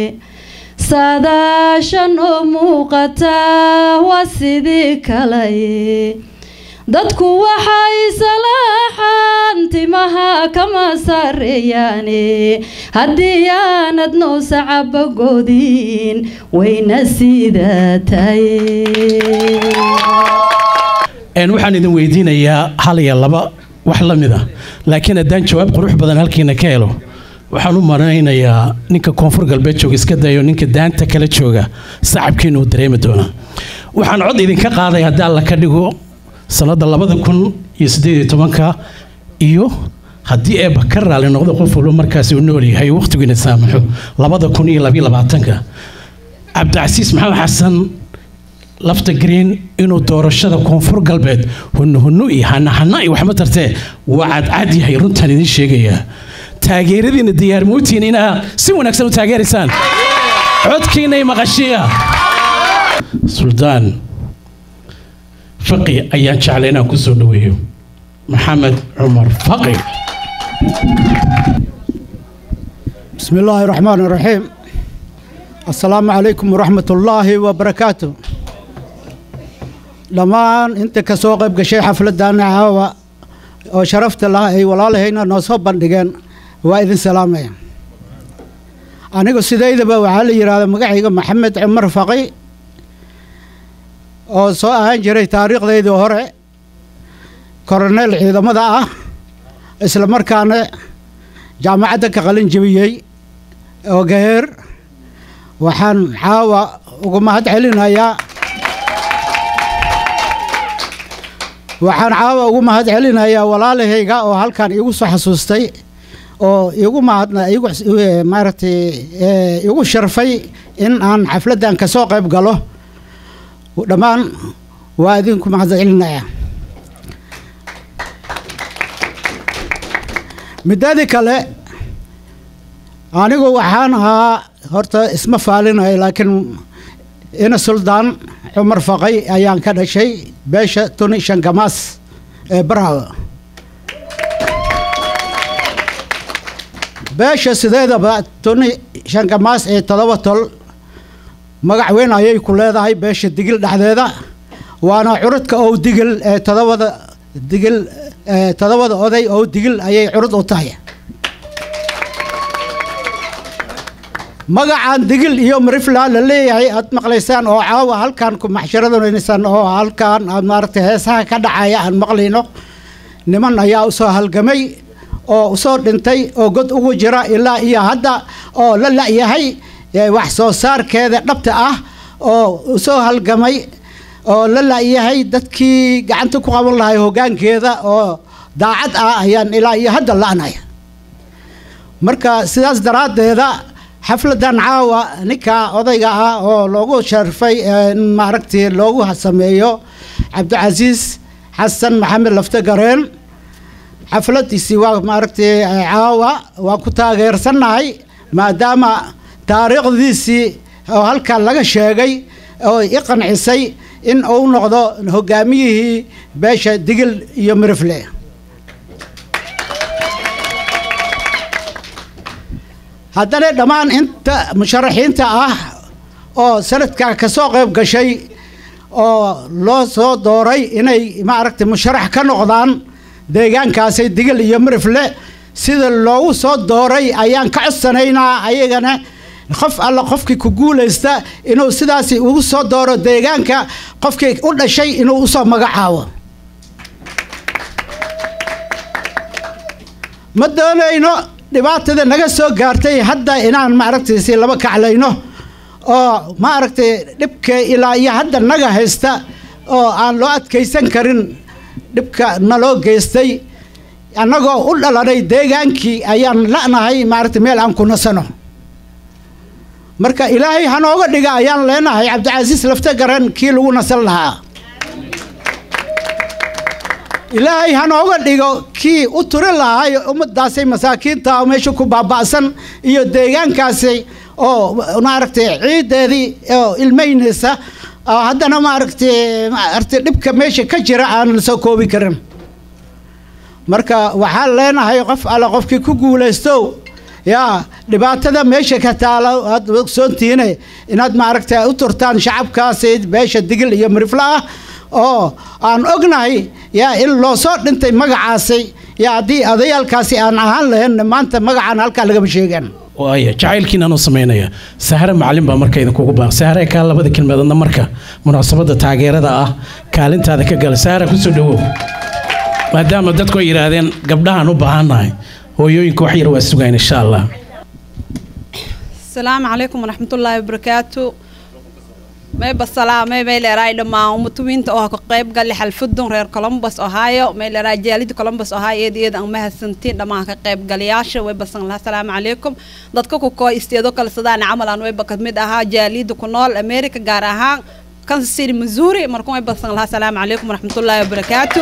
saadaashanoo muuqata waa sidii kalay dadku waxay salaaxaan timaha kama sareeyaane haddii aanad noo sacabagoodin wayna sidaa tahay waxaan idin weydiinayaa hal iyo laba wax la mid ah laakiin haddaan jawaab qurux badan halkiina ka helo waxaan u maraynayaa ninka koonfur galbeed jooga iska dayo ninka daanta kala jooga sacabkiina uu dareemi doonaa waxaan cod idinka qaaday haddii alla ka dhigo sanada labada kun iyo sideed iyo tobanka iyo haddii eeba ka raali noqdo qof walba markaasi uu nool yahay waqtigiina saamaxo labada kun iyo labiyo labaatanka cabdicasiis maxamed xasan lafta green inuu doorashada koonfur galbeed hunno hunno iyo hanahana iyo waxma tartee waa cadcad yahay runtaan idiin sheegayaa taageeradiina diyaarmootiin inaa si wanaagsan u taageeraysaan codkiinay maqashiya suldaan faqi ayaan jeclay inaan ku soo dhaweeyo maxamed cumar faqi بسم الله الرحمن الرحيم السلام عليكم ورحمة الله وبركاته لما انت كسوق بشي حفلة دانا عاوة وشرفت الله اي والله هنا نصب بندقان واذن سلامة أنا سيدي دبا وعلي يراد مقعيق محمد عمر فقي oo soo ahaan jiray taariikhdeydii hore koroneel ciidamada ah isla markaana jaamacadda ka qalin jebiyey oo gaheer waxaan caawa ugu mahad celinayaa waxaan caawa ugu mahad celinayaa walaalahayga oo halkan iigu soo xasuustay oo igu mahadna igu maaragtay igu sharfay in aan xafladdan ka soo qayb galo dhammaan waa idinku mahad celinaya midadii kale anigu waxaan ahaa horta isma faalinaya laakiin ina suldaan cumar faqay ayaan ka dhashay beesha tuni shangamaas ee barhaw beesha sideedaba tuni shangamaas ee todoba tol magac weyn ayay ku leedahay beesha digil dhexdeeda waana curudka ow digil ee todobada digil todobada oday ow digil ayay curud u tahay magacan digil iyo marifla la leeyahay aad maqlaysaan oo caawa halkan ku maxsharadanaysaan oo halkan aad maaragtay heesaha ka dhacaya aan maqlayno niman ayaa usoo halgamay oo usoo dhintay oo god ugu jira ilaa iyo hadda oo la la'yahay wax soo saarkeeda dhabta ah oo usoo halgamay oo la la'yahay dadkii gacanta ku qaban lahay hoggaankeeda oo daacad ah ayaan ilaa iyo hadda la'naya marka sidaas daraaddeeda xafladan caawa ninka odayga ah oo loogu sharfay in maaragtay loogu sameeyo cabdicasiis xasan maxamed lafte gareen xafladiisii waa maaragtay caawa waan ku taageersannahay maadaama taariikhdiisii oo halkan laga sheegay oo i qancisay in uu noqdo hogaamiyihii beesha digil iyo mirifle haddana dhammaan inta musharaxiinta ah oo sanadkaa ka soo qayb gashay oo loo soo dooray inay maaragtay musharax ka noqdaan deegaankaasi digil iyo mirifle sida loogu soo dooray ayaan ka codsanaynaa ayagana qof alla qofkii ku guulaysta inuu sidaasi ugu soo dooro deegaanka qofkii u dhashay inuu usoo magacaabo ma doonayno dhibaatada naga soo gaartay hadda inaan maaragtay si laba kaclayno oo maaragtay dhibka ilaa iyo hadda naga haysta oo aan loo adkaysan karin dhibka naloo geystay annagoo u dhalanay deegaankii ayaan la'nahay maaragtay meel aan ku nasano marka ilaahay hanooga dhiga ayaan leenahay cabdicasiis lafte garan kii lagu nasan lahaa ilaahay hanooga dhigo kii u turi lahaay ummadaasay masaakiinta oo meesha ku baaba'san iyo deegaankaasi oo maaragtay ciideedii oo ilmaynaysa oo haddana maaragtay maaragtay dhibka meesha ka jira aan la soo koobi karin marka waxaan leenahay qof alle qofkii ku guulaysto yaa dhibaatada meesha ka taala aad ogsoontihiine inaad maaragtay u turtaan shacabkaasi beesha digil iyo mirifle ah oo aan ognahay yaa in loo soo dhintay magacaasi yaa haddii odayaalkaasi aan ahaan lahayn maanta magacaan halkaa lagama sheegan waaya jacaylkiinaan u samaynaya sahare macalin baa marka idinkugu baa sahare kaa labada kelmadoodna marka munaasabadda taageerada ah kaalintaada ka gala sahare kusoo dhawow maadaama dadku ay yidhaahdeen gabdhahaan u baahannahay hooyooyinka wax yar waa sugayn insha allah asalaamu calaykum waraxmatullaahi wabarakaatu mayba salaamay may leeraay dhammaan umatuwiinta oo ka qayb gali xalfadun reer colombus ohio may leeraay jaalida colombus ohio eed eed aan mahadsantiin dhammaan ka qayb galayaasha way basan lahaa asalaamu calaykum dadka ku koo isteedo kala sadaan camal aan wayba ka mid ahaa jaalida ku nool america gaar ahaan kansas city missouri markuu ay basan lahaa asalaamu calaykum waraxmatullaahi wabarakaatu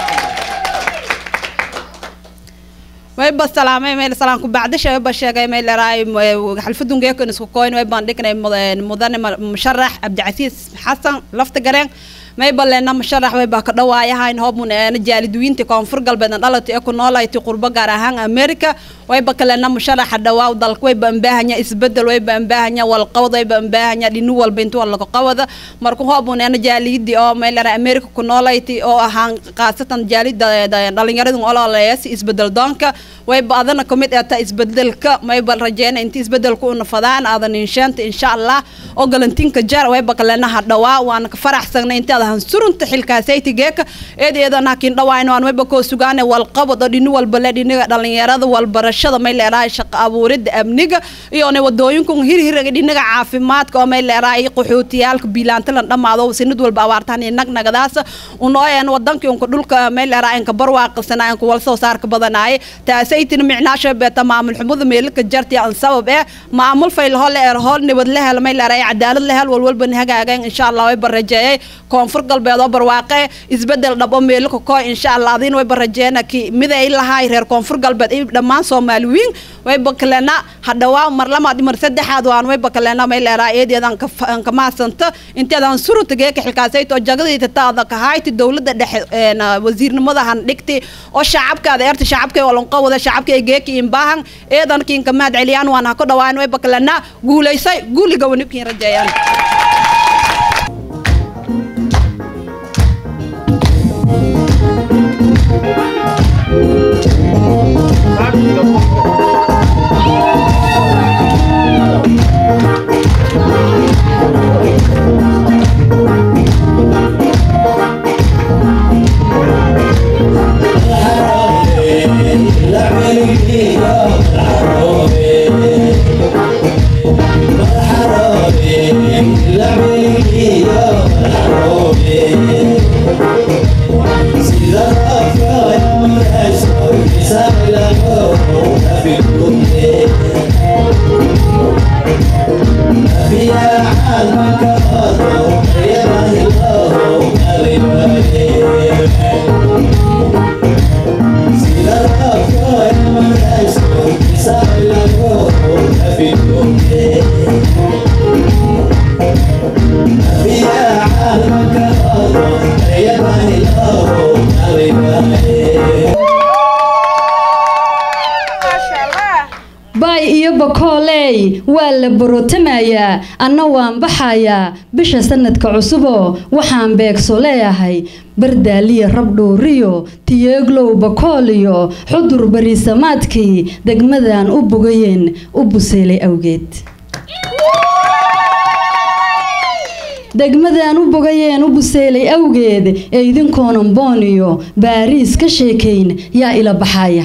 way ba salaamay meel salaan ku bacdasha way ba sheegay meel raay xalfadun geekan isku koyn way baan dhignay mudane musharax cabdicasiis xasan lafta gareen may balleena musharax way baa ka dhawaayahayn hobmun eena jaaliduwiinta koonfur galbeedna dhalatay ee ku noolayti qurbo gaar ahaan america way ba kaleena musharaxa dhawaaw dalka way ba ambaahanya isbedel way ba ambaahanya walqabad way ba ambaahanya dhinu walba inta walaga qabada marka hobmun eena jaaliyadii oo meel ra america ku noolayti oo ahaan qaasatan jaalida dhalinyaradu ololeeyasi isbedel doonka way ba adana kamid ee ta isbedelka may ba rajeyna inta isbedelku una fadaan aadan inshaanta insha allah oo galantinka jar way ba kaleena ha dhawaa waan ka faraxsanay inta han surunta xilkaasayta geeka eedeedan hakin dhawaayno aan wayba koo sugaane walqabad oo dhini walba le dhiniga dhalinyarada walbarashada may leerahay shaqo abuuridda amniga iyo ne wadooyinku hirhiraga dhinaga caafimaadka oo may leerahay qaxootiyaalka biilaantalan dhammaado sinid walba abaartaan iyo nagnagadaas unoo een wadankii unka dhulka may leerahay inka barwaaqasana inka wal soo saarka badanaay taasaytina micnaasha beeta maamul xumada meelka jarti aan sabab ee maamul fayl hol eer hol nibad la hel may leerahay cadaalad la hel walwalba hagaagan insha Allah way barajeeyay koonfur galbeed oo barwaaqe isbedel dhabo meelka koo insha Allah adin way barajeena ki miday lahaay reer koonfur galbeed iyo dhammaan Soomaaliyiin way bakalena hadawaa mar lamaad mar saddexaad waan way bakalena may leeraa eedeedan ka ka maasanta inteedan surunta geeka xilkaasay to jagadayda taada ka hayti dawladda dhexe een wasiirnimada han dhigti oo shacabkaada eerta shacabka oo lanqa wada shacabka geeka in baahan eedan kiin ka maad celiyaan waan ha ku dhawaan way bakalena guuleysay guuliga wanibkiin rajeeyaan baay iyo bakooley waa la borotamayaa anna waan baxayaa bisha sanadka cusuboo waxaan beegso leeyahay bardaaliya rabdhuuriyo tiyeeglow bakooliyo xudur bariisamaadkii degmadan u bogayeen u buseelay awgeed degmadan u bogayeen u buseelay awgeed ee idinkoonan booniyo baariis ka sheekayn yaa ila baxaya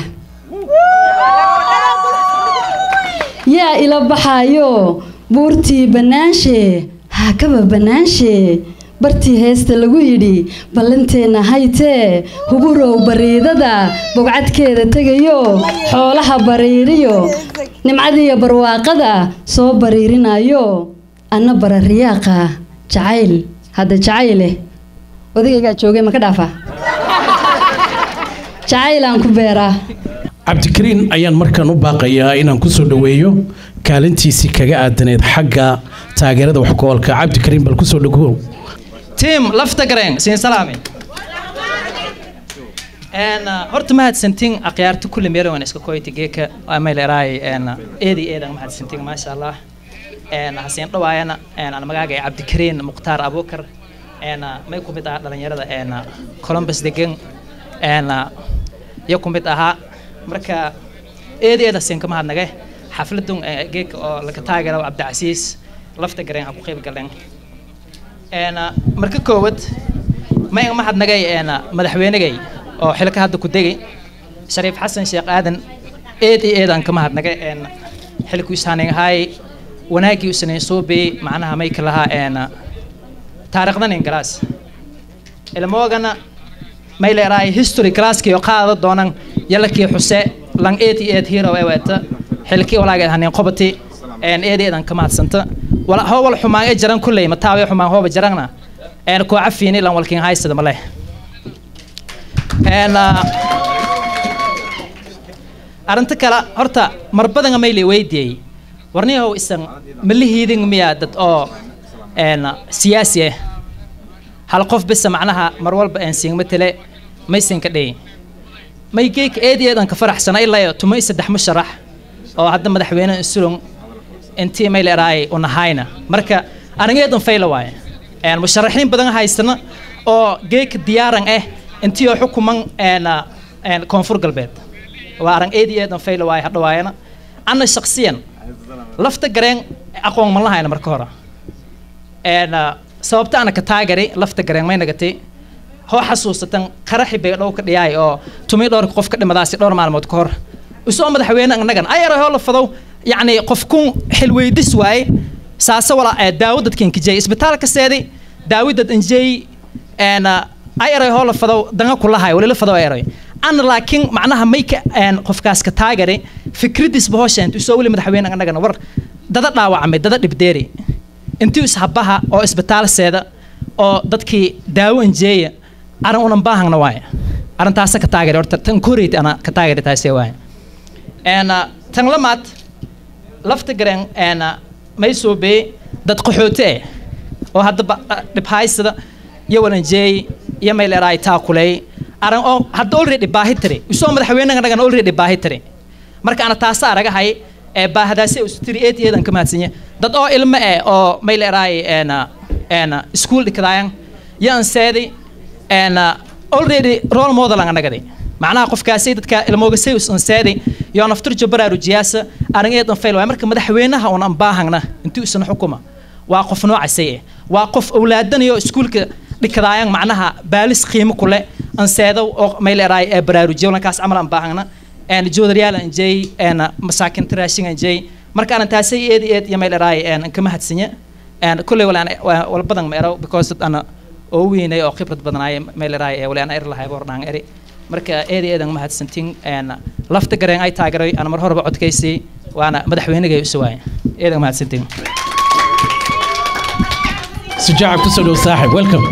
yaa ila baxaayo buurtii bannaanshe haakaba bannaanshe bartii heesta lagu yidhi ballanteenna haytee huburow bariidada bogcadkeeda tegayo xoolaha bariiriyo nimcadiiyo barwaaqada soo bariirinayo anna barariyaaqa jacayl hadda jacayleh odagaygaa joogay ma ka dhaafa jacaylaan ku beeraa cabdikariin ayaan markaan u baaqayaa inaan kusoo dhaweeyo kaalintiisii kaga aadaneed xagga taageerada waxgoolka cabdikariin bal kusoo dhagow tiim lafta gareen siin salaame een horta mahadsantiin akhyaarta kulli meel waan iska koyti geeka amay leeraay een eedi eedan mahadsantiin maasha allah een hasiin dhawaayana een aan magaaga cabdikariin muqtaar abukar een may ku mid ah dhalinyarada een columbus degan een iyo ku mid ahaa marka eedi eeda siin kama hadnage xafladun geeka oo laga taageero cabdicasiis lafta gareen ha ku qayb galeen een marka koowad ma iga mahadnagay een madaxweynegay oo xilka hadda ku degay shariif xasan sheekh aadan eed iyo eedaan ka mahadnagay een xilku isaanin ahaay wanaagii u sanayn suubi macnaha may ka lahaa een taariikhdan ingalaas ilmoogana may leeraay history classkii oo qaada doonan yalakii xuse lang eed iyo eed hero ee weeta xilkii walaageed hanin qobati een eed eedan ka mahadsanta wala hoo wal xumaan ee jaran kulley mataawe xumaan hooba jarangna een koo cafiini lan walkin haysada male een arrinta kale horta mar badan mayli weydiiyey warniyahow isan malihiidin miyaa dad oo een siyaasi ah hal qof bisa macnaha mar walba aan siin matale maysan ka dhayin may geek eedeedan ka faraxsana ilaa iyo tuma saddex musharax oo hadda madaxweyne insulon intii may leeraay unahayna marka anigeedan fayla waaye een musharaxiin badan haysana oo geek diyaaran ah intii oo xukuman een een koonfur galbeed waa aran eedeedan fayla waaye hadda waayana ana shakhsiyan lafta gareen aqoon ma lahayna marka hore een sababta ana ka taagari lafta gareen may nagatay hoo xasuusatan qaraxi bay dhow ka dhiyaay oo tumi dhowr qof ka dhimadaasi dhowr maalmood ka hor usoo madaxweyne annagan ayaro hoo la fadow yacni qof kun xilweydis waaye saase wala ee daawo dadkan kijay isbitaalka seedi daawi dad injay een ayaro hoo la fadow danga kulahay wali la fadow ayaro ana laakiin macnaha may ka een qofkaas ka taagari fikradis bahosheent usoo wali madaxweyne annagana war dada dhaawacmay dada dhibdeeri intii ishabaha oo isbitaal seeda oo dadkii daawo injeeya aran unan baahangna waaye arrintaasa ka taagari horta tan koreyt ana ka taagari taasee waaye een tan lamaad lafta garen een may soo bee dad qaxoote eh oo hadda dhibhaysada iyo walanjeey iyo may leeraay taakuley aran oo hadda already baahi tiri usoo madaxweynaga nagan already baahi tiri marka ana taasa aragahay ee baahdaasi ustiri eed eedan ka mahadsanyahay dad oo ilmo eh oo may leeraay een een school dhikadaayan yaan seedi een already role model aan nagade macnaha qofkaasi dadka ilmooga say usan seedi yoo naftur jabaraaru jiyaasa arin eedan fail waay marka madaxweynaha uun aan baahangna intii usan xukuma waa qof noocasay eh waa qof awlaadanayo iskuulka dhikadaayan macnaha baalis qiimo kule aan seedow oo may leeraay ee baraarujiyo lankaas camal aan baahangna een joodaryaal aan jeey een masaakin tiraashin aan jeey marka aan taasay eed eed iyo may leeraay een kama hadsanya een kulley walaan wal badan ma ero because dad ana oo weynay oo khibrad badanaay may leeraay ee walaan er lahay bordhaan eri marka eed eedan ma hadsantin een lafta gareen ay taageeray aan mar horeba codkaysay waana madaxweynigay u soo eedan ma hadsantin sujaaca kusoo dhow saaxib welcome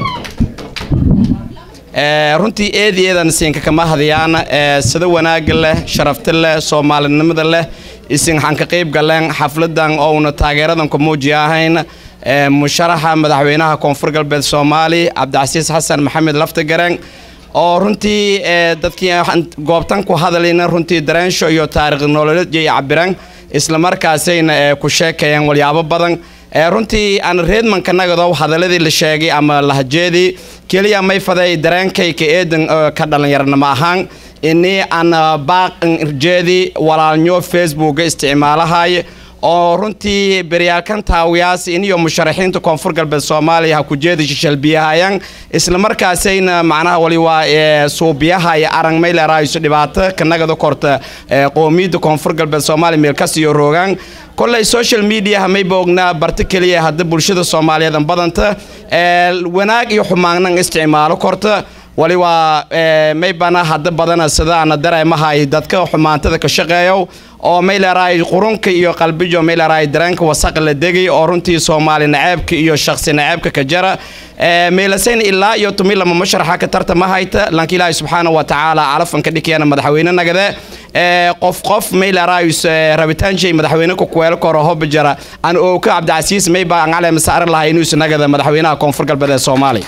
runtii eedeedan siinka kama hadiyaan sida wanaagga leh sharafta leh soomaalinimada leh isin waxaan ka qayb galeen xafladan ouna taageeradan ku muuji ahayn musharaxa madaxweynaha koonfur galbeed soomaali cabdicasiis xasan maxamed laftagareen oo runtii dadkii goobtan ku hadlayna runtii dareensho iyo taariikh nololeed iyo cabireen islamarkaasayna ku sheekayeen walyaabo badan runtii aan reedmanka nagadow hadaladii la sheegay ama lahajeedii keliya may faday dareenkayka eedan ka dhallinyarnimo ahaan ini aan baaqan irjeedii walaalnyo facebooka isticmaalahay oo runtii beryaalkan taawiyaas iniyo musharaxiinta koonfur galbeed soomaaliya ha ku jeeda shishalbiyahayaan islamarkaasayna macnaha wali waa suubiyaha iyo arang maylerayso dhibaato kanagada korta qoomiyadda koonfur galbeed soomaaliya meelkas iyo roogaan kolley social mediaha mayba ognaa barta keliya hadda bulshada soomaaliyeed badanta wanaag iyo xumaagnan isticmaalo korta wali waa maybana hadda badana sidaana dareemahay dadka xumaantada ka shaqeeyo oo mayleeraay qurunka iyo qalbijo mayleeraay dareenka wasaq la degay oo runtii soomaali naceebka iyo shakhsi naceebka ka jara meelasayn ilaa iyo tumi lama masharaxa ka tartama hayta lanka ilaahi subxaana wa tacaala calafanka dhikiyana madaxweyne nagade qof qof mayleeraayus rabitaanshay madaxweyne ku kuweelo koro hoba jara aan ooka cabdicasiis mayba aan caleema saaran lahay inuusu nagada madaxweynaha koonfur galbeed ee soomaaliya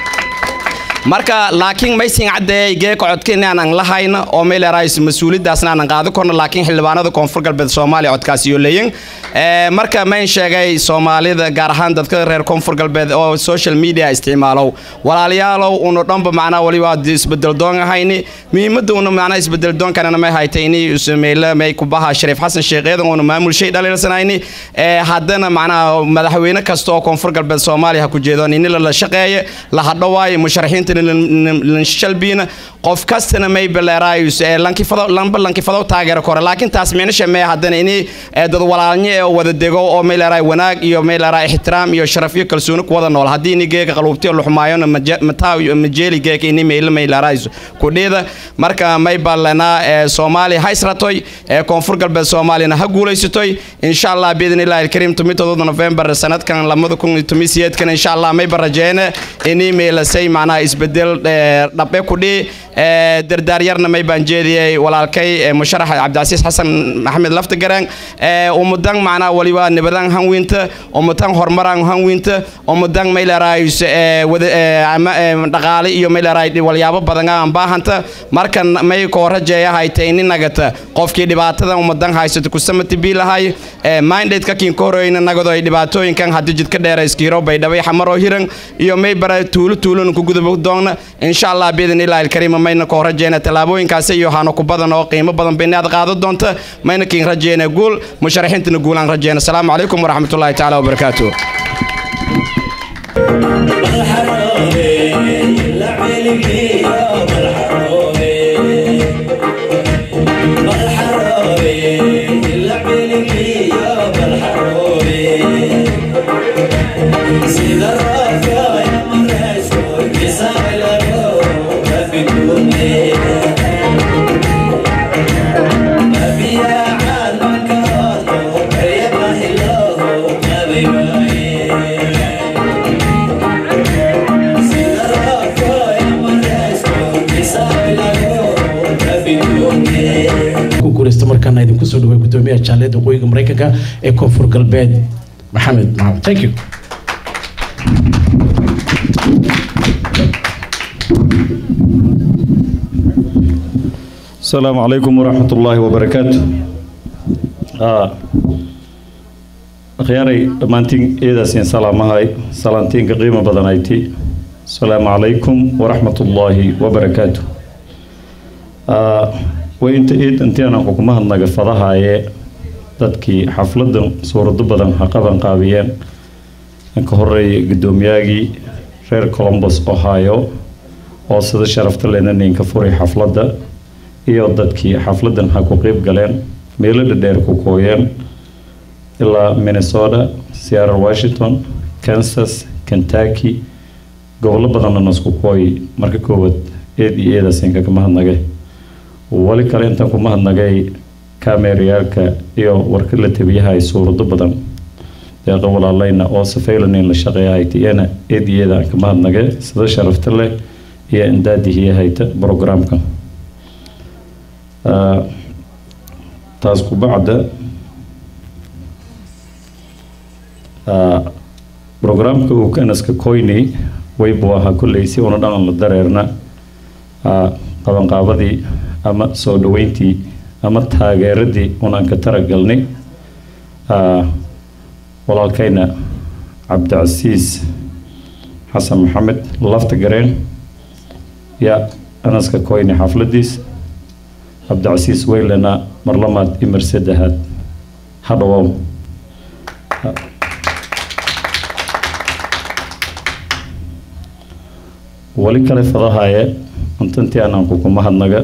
marka laakiin maysin caddeeyay geeka codka inaanan lahayna oo mayleeraayus mas-uuliyaddaasna aanan qaadi korno laakiin xildhibaanada koonfur galbeed soomaaliya codkaas iyo leeyin marka mayn sheegay soomaalida gaar ahaan dadka reer koonfur galbeed oo social media isticmaalow walaalayaalow unu dhanba macnaa waliba isbedeldoon ahayni muhiimadda una macnaa isbedeldoonkanana may haytayni usameyle may kubaha shariif xasan sheekheedan una maamul shay dhaliilsanayni haddana macnaa madaxweyne kasta oo koonfur galbeed soomaaliya ha ku jeedo inila la shaqeeye la hadhowaayo musharaxiinta shalbiina qof kastana may baleeraayus ee lankifado lamba lankifado taageero kore laakiin taas micnisha mee haddana ini ee dad walaalnyo ee wada dego oo may leeraay wanaag iyo may leeraay ixtiraam iyo sharaf iyo kalsooni ku wada nool haddii ini geeka qaluubtiyo luxmaayona mataa majeeli geeka ini meyle may leeraayus kudheeda marka may ballanaa ee soomaaliya ha isratoy ee koonfur galbeed soomaaliyana ha guulaysatoy insha allah biidn illaahi alkariim tumitooda november sanadkan lamada kun iyo tumisiyedkan insha allah may barajeene ini meelasay macnaha isbedel dhabe kudhii dardaaryarna may baan jeediyey walaalkay musharax cabdicasiis xasan maxamed laftagaraan umudan macnaha waliba nibadan hanwiinta umudan horumaran hanwiinta umudan may leeraayus dhaqaale iyo may leeraay walyaabo badan aan baahanta markan may koo rajeeyahayta ini nagata qofkii dhibaatadan umudan haysato kusamati biilahay mindadeka kiin ka horeyna nagado ay dhibaatooyinkan haddii jidka dheera iskiiro baydhabay xamaroo hiran iyo may bara tuulo tuulona ku gudubo doona insha allah biidn illaahi alkariim mayna koo rajeena tallaabooyinkaasi iyo hano ku badan oo qiimo badan bayna aad qaado doonta mayna kiin rajeena guul musharaxiintana guulaan rajeena asalaamu calaykum waraxmatullaahi tacaala wabarakaatuh guuleysta markaana idinku soo dhaway gudoomiyaha jaaliyadda waqooyiga mareykanka ee koonfur galbeed maxamed maxamed thank you السلام عليكم ورحمة الله وبركاته آه. أخياري دمانتين إيدا سين سلام هاي سلامتين قيمة بدنايتي السلام عليكم ورحمة الله وبركاته آه. وإنت إيد أنت أنا حكومة النقفضها هاي dadkii xafladan suurado badan haqaban qaabiyeen ka horeeyay guddoomiyaagii reer colombus ohio oo sida sharafta lena ninka furay xafladda iyo dadkii xafladan ha ku qeyb galeen meelo dhadheer ku kooyeen ilaa minnesota seattle washington kansas kentucky gobollo badanna nasku kooy marka koowaad eed iyo eedasinka ka mahadnagay wali kale intaan ku mahadnagay kamerayaalka iyo warka la tabiyaha ay suurado badan deeqa walaaleyna oo safaylanin la shaqeeyahay tiyana eed iyo eeda aan ka mahadnagay sida sharafta leh iyo indaadihiya hayta programkan taas ku bacda programka uu kanaska koynay waybu ahaa kolley si una dhan la dareerna qabanqaabadii ama soo dhaweyntii ama taageeradii unaan ka taragalnay walaalkayna cabdicasiis xasan maxamed lafta gareen yaa anaska koynay xafladiis cabdicasiis weylena mar lamaad iyo mar saddexaad ha dhawow wali kale fadahaye intantii aanaan kuku mahadnaga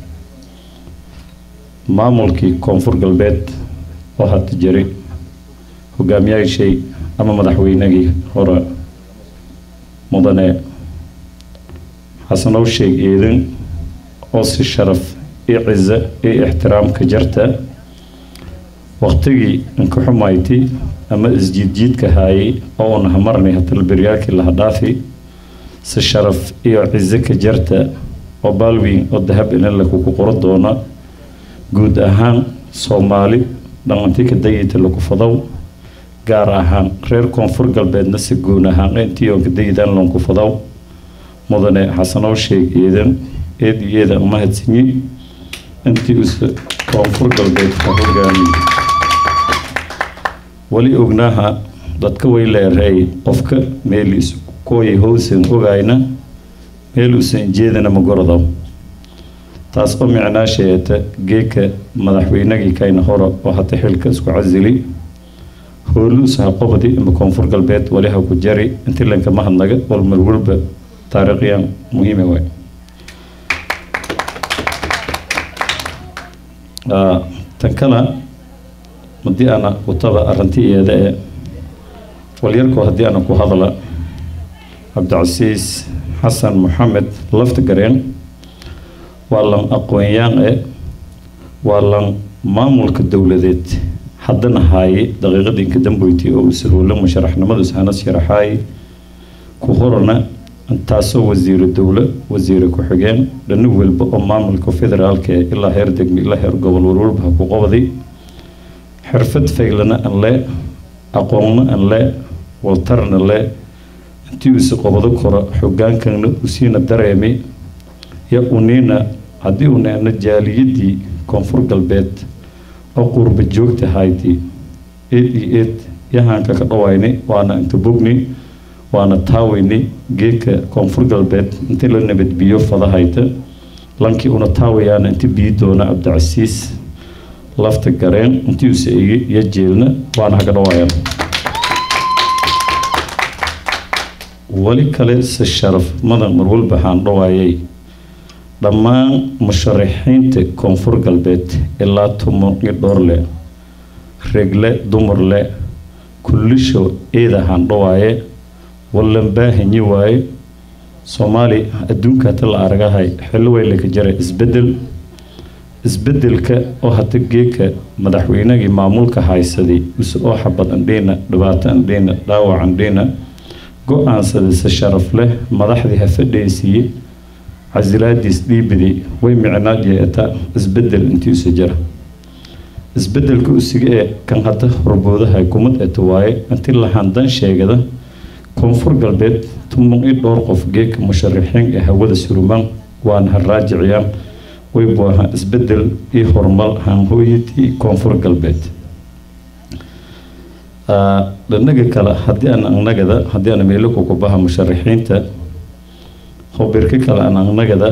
maamulkii koonfur galbeed oo hadda jiray hogaamiyaashay ama madaxweynagii hore mudane xasanow sheeg eedan oo si sharaf iyo cizo iyo ixtiraamka jarta waqtigii inka xumayti ama isjiidjiidka haayay oo una hamarnay hatalbaryaalkii laha dhaafi si sharaf iyo cizo ka jarta oo baalweyn oo dahab inala kuku qoro doona guud ahaan soomaali dhalanti ka dayita lagu fadow gaar ahaan reer koonfur galbeedna si guun ahaan intii oo ka dayidan lonku fadow mudane xasanow sheeg eedan eed iyo eeda umahadsanyi intii usa koonfur galbeed ka hogaamiye wali ognaaha dadka way leeray qofka meel isu kooyay howsan ogayna meel usan jeedana ma gorodow taas oo micnaa sheegata geeka madaxweynagii kayna hore oo hata xilka isku casili hooluusaha qobdi ima koonfur galbeed wali ha ku jari intii lanka mahadnaga wal marwalba taariikhyan muhiima waay tan kale haddii ana kutaba arrinti iyada ee walyarkoo haddii ana ku hadla cabdicasiis xasan maxamed laftagareen waa lan aqoon-yaan e waa lan maamulka dowladeed haddana haaye daqiiqadii inka dambeyti oo usaluula musharaxnimadu ishanas sharaxaay ku horana taasoo wasiiro dowlo wasiire ku-xigeen dhani walba oo maamulka federaalka ee ilaa heer degmi ilaa heer gobol walwalba ha ku qabday xirfad faylana an le aqoonna an le waltarna le intii usi qobado koro xogaankana usiina dareemi ya uniina haddii u neeno jaaliyadii koonfur galbeed oo qurba joogta hayti eed iyo eed yahaanka ka dhawayni waana inta bogni waana taawayni geedka koonfur galbeed intii la nabadbiyo fadahayta lankii una taawayaana inti biyi doona cabdicasiis lafta gareen intii use igi iyo jeelna waana haka dhawayaan weli kale se sharaf madan marwalba waxaan dhawaayay dhammaan musharaxiinta koonfur galbeed ilaa tumo iyo dhoorle regle dumarle kullisho eedahaan dhawaaye wallan baahanyi waaye soomaali adduunka hata la aragahay xillo way laka jara isbedel isbedelka oo hata geeka madaxweynagii maamulka haysaday use oo xabad andhiina dhibaato andhiina dhaawac andhiina go-aansaday se sharaf leh madaxdii ha fadhaysiiye casilaadiis dhiibidi way micnaad yeeta isbedel intiisa jira isbedelka usiga ee kan hadda horboodaha kumad eta waaye intii lahandan sheegada koonfur galbeed tumon i dhowr qof geeka musharaxiin ee hawada surumaan waana ha raajiciyaan way buaha isbedel iyo horumar hanhooyadii koonfur galbeed dhanaga kale haddii aan anagada haddii aan meelo kukubaha musharaxiinta hobirka kale aan anagada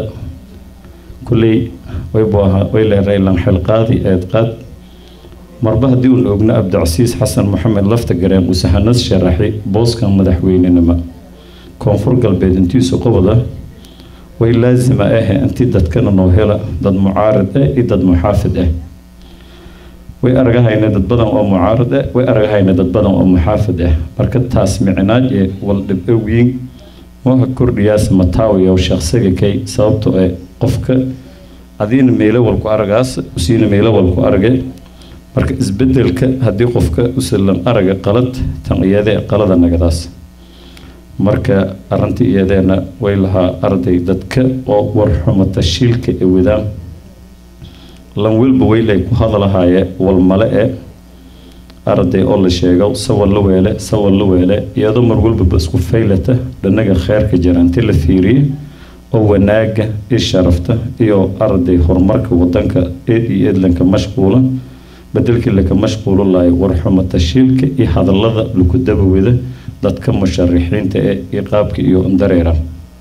kulley way buaha way leeray lan xilqaadi eedqaad marba haddii uun ogna cabdicasiis xasan maxamed lafta gareen uu sahanas sharaxi booskan madaxweynenimo koonfur galbeed intiisu qobada way laasima ahe intii dadkana noo hela dad mucaarad ah iyo dad muxaafid ah way aragahayna dad badan oo mucaarad ah way aragahayna dad badan oo muxaafid ah marka taas micnaad ee wal dhib owiin waha kordhiyaas mataawiyow shaqsiga kay sababto ee qofka adiina meelo walku aragaas usiina meelo walku arage marka isbedelka haddii qofka usalan araga qalad tan iyadee qalada nagadaas marka arrinta iyadeena way lahaa arday dadka oo warxumo tashiilka ee wadaan lan welba weylay ku hadlahaaye walmale e arday oo la sheego sawal la weele sawal la weele iyadoo mar walbaba isku faylata dhanaga kheerka jira intii la fiiriye oo wanaaga iyo sharafta iyo arday horumarka wadanka eed iyo eedlanka mashquula bedelkii laka mashquulo lahay warxumo tashiilka iyo hadallada laku dabawada dadka musharaxiinta ee iyo qaabka iyo dareera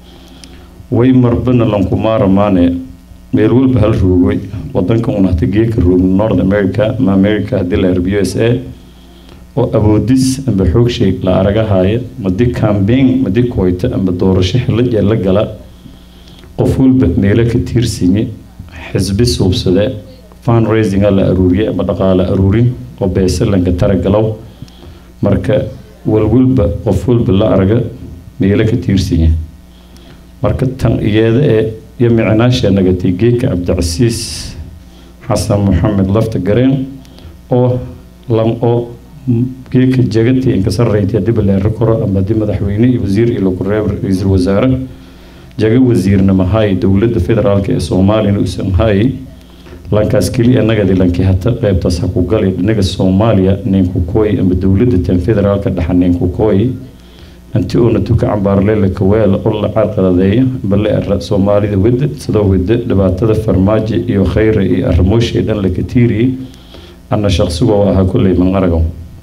way marbana lankumaaramaane meel walba hal roogay wadanka un hata geeka roogno north america ama america haddii la arab u s a oo awoodis amba xoogshay la aragahaya madi cambaign madi koyta amba doorasho xilajee la gala qof walba meelo ka tiirsinye xisbi suubsade fundraisinga la aruuriye ama dhaqaale aruurin oo beesalanka taragalow marka walwalba qof walba la araga meelo ka tiirsanya marka tan iyeeda ee iyo micnaasha nagatay geedka cabdicasiis xasan maxamed lafta gareen oo lan oo geedka jagati inka sarreynta dib leero koro ama di madaxweyne iyo wasiir iyo lagu reeb ra-iisul wasaare jaga wasiirnimo hay dowladda federaalka ee soomaaliyana usan hay lankaas keliya nagadi lanki hata qeybtaas ha ku gali dhinaga soomaaliya ninku kooy ama dowladda tan federaalka dhexa ninku kooy inti uuna tuka cambaarleela kaweel oo la carqaladeeya bale ara soomaalida wada sidoo wada dhibaatada farmaajo iyo khayra iyo arrimooshay dhan la katiiriyey ana shaqsigoo ahaa kolley manqarago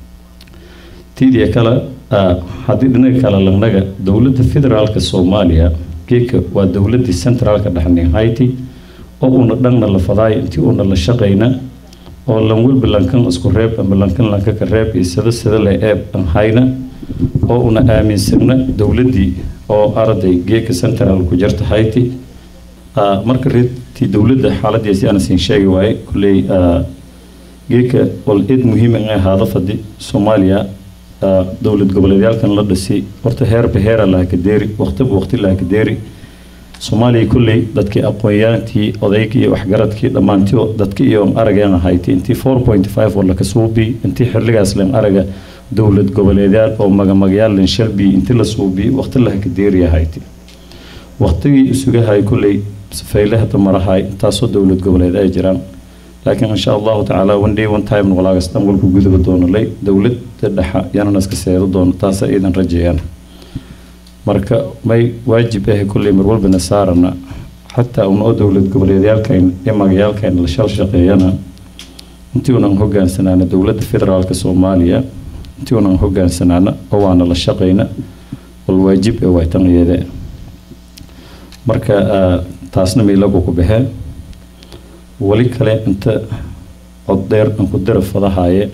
tiidiya kale haddii dhinaga kale lanaga dowladda federaalka soomaaliya geeka waa dowladii centraalka dhexnin hayti oo una dhanna la fadaay intii una la shaqayna oo lan walba lankan isku reeb ama lankan lanka ka reeb iyo sida sida le eeb an hayna oo una aaminsana dowladdii oo arday geeka central ku jirta hayti Ah, marka reertii dowladda xaaladiisi aan siin sheegi waaye kolley ah, geeka wal id muhiim in ay ahaado fadi soomaaliya ah, dowlad goboleedyaalkan la dhisay horta heerba heera laha ka deeri waqtiba waqti laha ka deeri soomaaliya kolley dadkii aqoonyaantii odaygii iyo waxgaradkii dhammaantii oo dadkii iyo arageen ahayti intii four point five oo laka suubi intii xilligaas len araga dowlad goboleedyaal oo magamagayaal len shalbi intii la suubi waqti laha ka deeri ahayti waqtigii isugahay kolley safeyle hadda marahay intaasoo dowlad goboleed ay jiraan laakiin insha allahu tacaala one day one time walaagas dhan walku guduba doono lay dowladda dhexa yanana iska seedo doono taasa iidan rajeeyaan marka may waajib ah kolley mar walbana saarana xataa una oo dowlad goboleedyaalkayn iyo magayaalkayn la shal shaqeeyana intii unan hogaansanaana dowladda federaalka soomaaliya intii unan hogaansanaana oo waana la shaqayna wal waajib ee waytan iyade marka ah, taasna miilagu ku baxee wali kale inta cod dheer aan ku dara fadahaye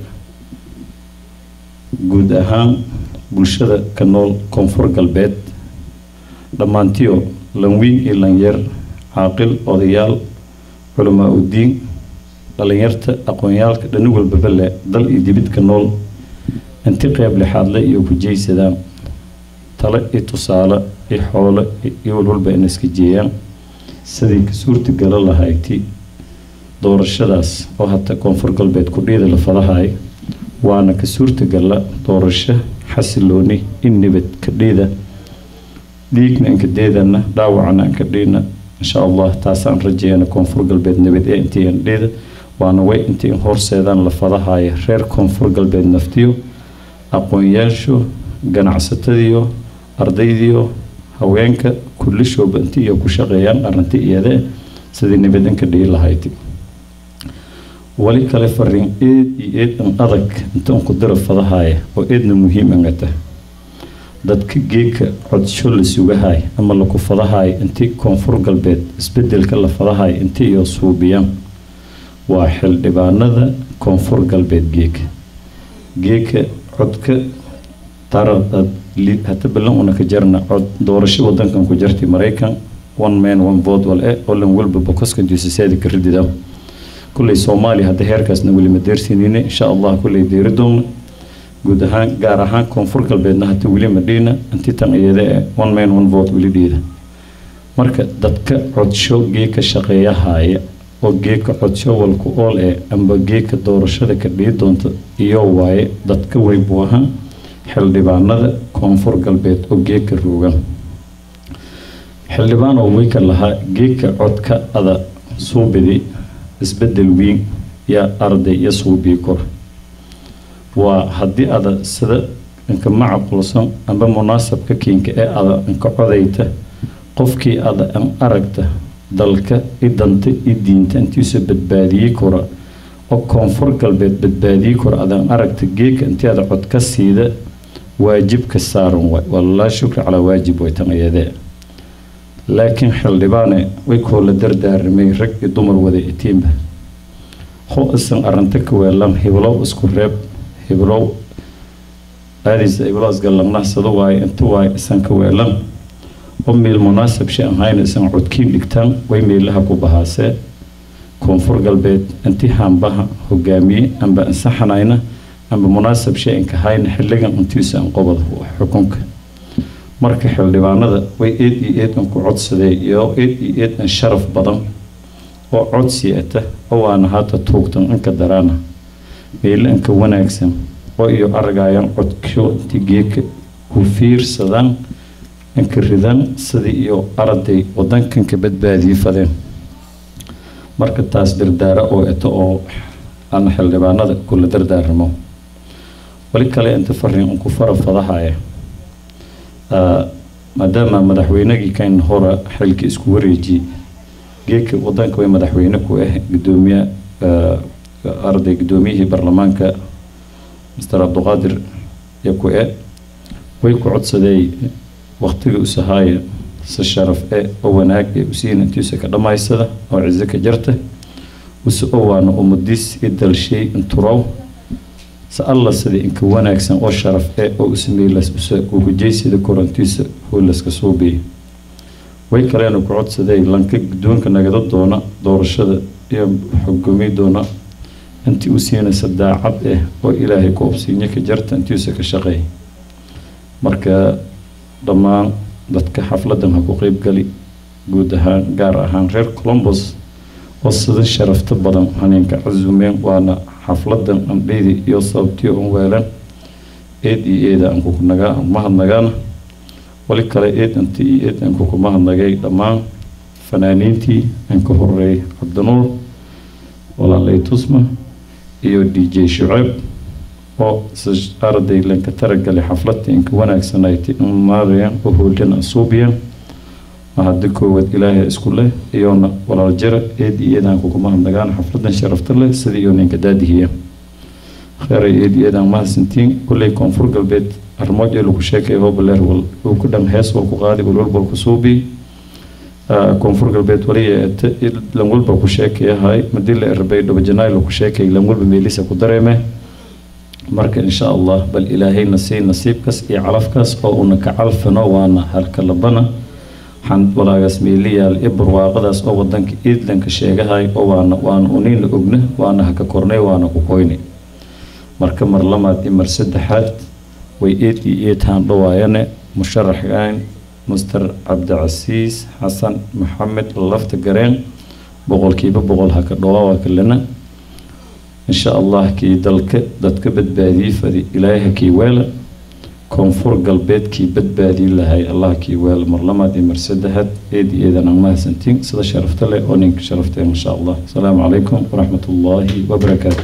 guud ahaan bulshada ka nool koonfur galbeed dhammaantiyo lanwiin iyo lanyar caaqil odayaal culamaa udiin dhalinyarta aqoonyaalka dhani walbaba leh dal iyo dibid ka nool inti qeyb lixaadle iyo ku jeysadaan tale iyo tusaale iyo xoolo iyo walwalba in iska jeeyaan sidii ka suurtagala lahayti doorashadaas oo hata koonfur galbeed ku dhiida la fadahay waana ka suurtagala doorasho xasilooni in nabad ka dhiida dhiigna inka deedana dhaawacna inka dhiina insha allah taasaan rajeeyana koonfur galbeed nabad ee intii in dhiida waana way intii in horseedaan la fadahaya reer koonfur galbeed naftiyo aqoonyaashu ganacsatadiyo ardaydiyo haweenka kullishooba intii iyo ku shaqeeyaan arrinti iyade sidii nabad inka dhihi lahayd wali kale fariin eed iyo eed an adag inta un ku dira fadahaya oo eedna muhiim angata dadka geeka codsho la sugahay ama laku fadahay intii koonfur galbeed isbedelka la fadahay intii iyo suubiyaan waa xildhibaanada koonfur galbeed geeka geeka codka tara hata ballan una ka jarna cod doorasho wadankan ku jartay maraykan one man one vote wal e oo lan walba bokoskan juusaseeda ka ridida kulley soomaaliya hadda heerkaasna weli ma deersinine insha allah kulley deeri doona guud ahaan gaar ahaan koonfur galbeedna hata weli ma dhiina intii tan iyada e one man one vote weli dhiida marka dadka codsho geeka shaqeeyahaya oo geeka codsho walku ool ee amba geeka doorashada ka dhii doonta iyo waaye dadka weybu ahaan xildhibaanada koonfur galbeed oo geeka roogan xildhibaan oo weyka lahaa geeka codka ada suubidi isbedel weyn yaa arday iyo suubii kor waa haddii ada sida inka macaqulsan amba munaasabka kiinka ee ada inka codayta qofkii ada an aragta dalka i danta i diinta intiisa badbaadiyey kora oo koonfur galbeed badbaadiyey kora adan aragta geeka intii ada cod ka siida waajibka saaran waay walaa shukri calaa waajib way tan iyadee laakiin xildhibaane way koola dardaaramay rag iyo dumar wada itiinba ho isan arrinta ka weelan hiblow isku reeb hiblow aadaysa hiblow isgallangnahsado waaye inta waaye isan ka weelan oo meel munaasab shay ahayna isan codkiin dhigtaan way meelaha ku bahaasee koonfur galbeed intii haanbaha hogaamiye amba ansaxanayna amba munaasab shay inka hayna xilligan intiisa an qobada xukunka marka xildhibaanada way eed iyo eed an ku codsadee iyo eed iyo eed an sharaf badan oo codsi ata oo waana haata tuugtan inka daraana meelo inka wanaagsan oo iyo aragayaan codkyo intii geeka ku fiirsadaan inka ridaan sidii iyo arday wadankanka badbaadii fadeen marka taas dardaara oo eto oo aan xildhibaanada kula dardaaramo wali kale inta fariin unku fara fadahaya maadaama madaxweynagii kan hora xilka isku wareejiyey geedka wadanka way madaxweyne ku ah gudoomiye arday gudoomiyihii baarlamaanka master cabduqaadir iyo ku e way ku codsadeey waqtiga usahaaya si sharaf e oo wanaag ee usiina intiisa ka dhammaysada oo cizo ka jarta use owaana umadiis i dalshay inturow se alla sida inka wanaagsan oo sharaf e oo usameeylas use ugujeysida korantiisa hoolaska suubiya way kaleena ku codsaday lanka guddoonka nagada doona doorashada iyo xugumi doona intii u siinaysa daacad ah oo ilaahay ku obsiinyo ka jarta intiisa ka shaqeey marka dhammaan dadka xafladan ha ku qeybgali guud ahaan gaar ahaan reer colombos oo sida sharafta badan haniinka casumeen waana xafladan andheydi iyo sababtii un weelan eed iyo eeda aan kukunagaa mahadnagaana wali kale eed inta iyo eed aan kukumahadnagay dhammaan fanaaniintii aan ka horeeyay cabdinuur walaalay tusma iyo d j shuceeb oo arday lanka taragalay xafladta inka wanaagsanayti maarayaan oo hoolana asuubiyaan mahadi koowaad ilaahay isku leh iyoona walaal jira eed iyo eedaan kukumahadnagaan xafladan sharafta leh sida iyo ninka daadihiya kheyray eed iyo eedaan mahadsantiin kulley koonfur galbeed arrimood ee lagu sheekay hobaleer wal uu ku dham hees wal ku qaadi walwalbal ku suubi koonfur galbeed waliya eete lan walba ku sheekayahay madii la erbay dhabajanaay laku sheekay lan walba meelisa ku dareeme marka insha allah bal ilaahayna sii nasiibkaas iyo calafkaas oo una ka calfano waana halka labana waxaan walaagaas meeliyaal iyo barwaaqadaas oo wadanka iidlanka sheegahay oo waana waana unina ogna waana haka kornay waana ku koyni marka mar lamaad iyo mar saddexaad way eed iyo eed haan dhawaayane musharaxaan master cabdicasiis xasan maxamed lafta gareen boqolkiiba boqol haka dhawaa kalena insha allah kii dalka dadka badbaadiyey fadi ilaahay hakii weela koonfur galbeed kii badbaadiyi lahay allah kii weela mar lamaad iyo mar saddexaad eed iyo eedan aan mahadsantiin sida sharafta leh oo ninka sharafteen insha allah asalaamu calaykum waraxmat ullaahi wabarakaatu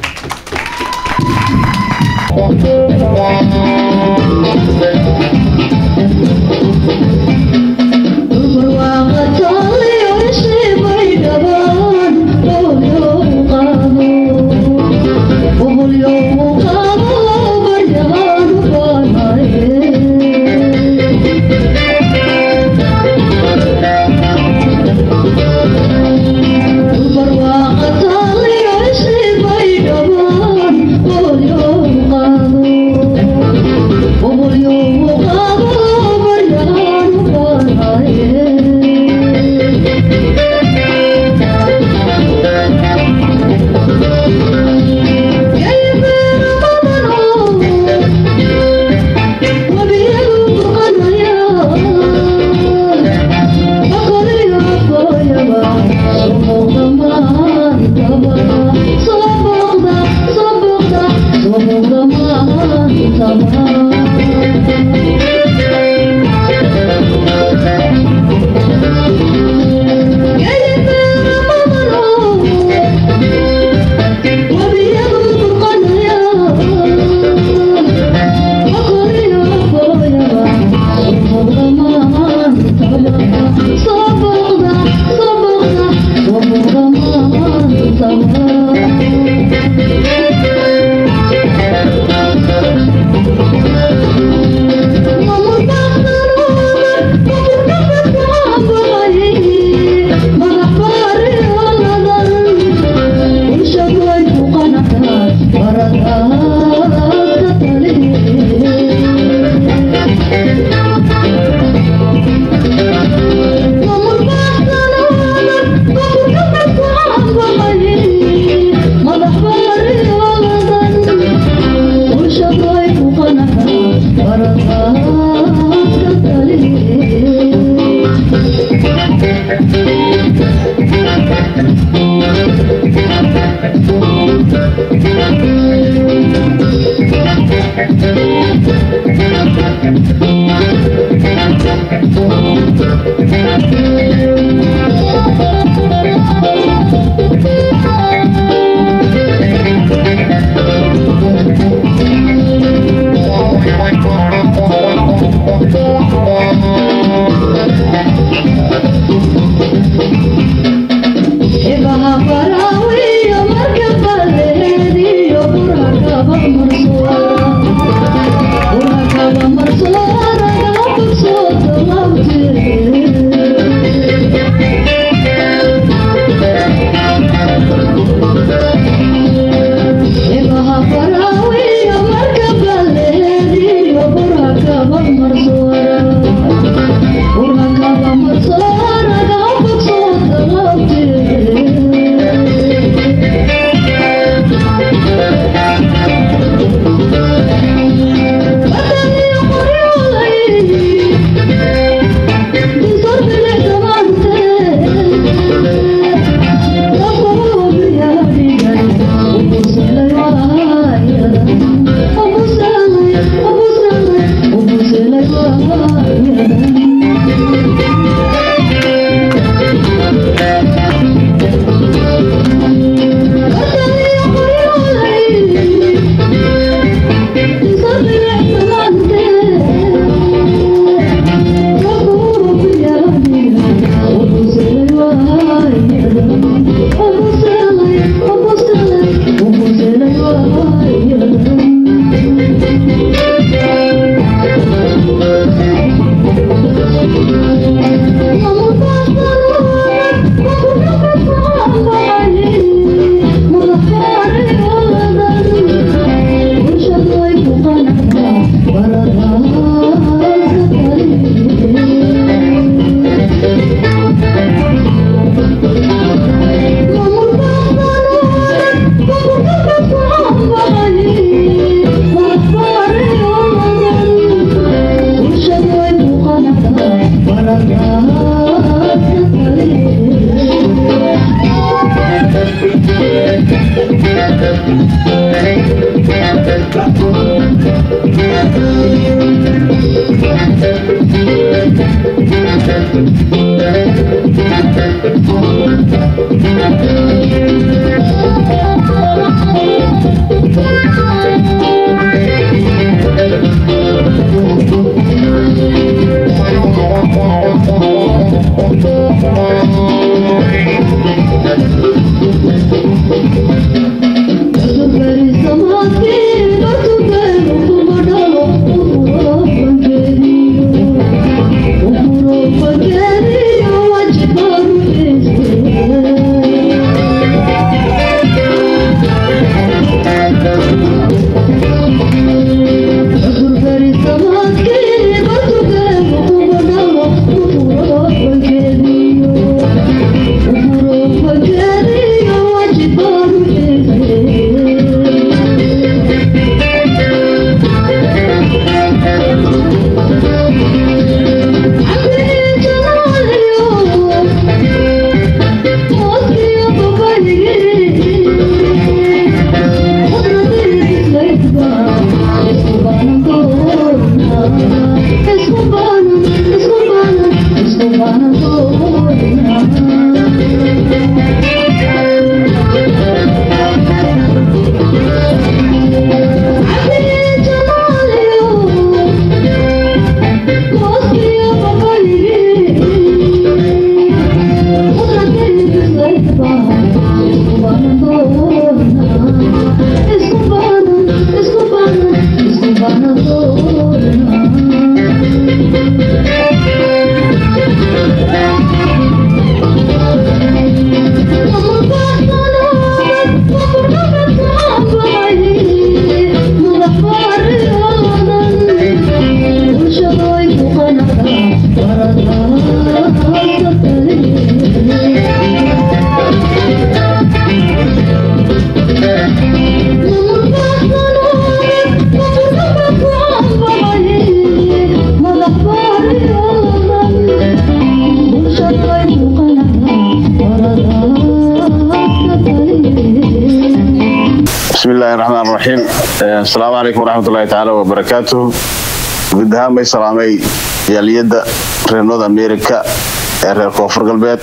بسم الله الرحمن الرحيم السلام عليكم ورحمة الله تعالى وبركاته guud ahaan bay salaamay yaaliyadda reer north america ee reer koonfur galbeed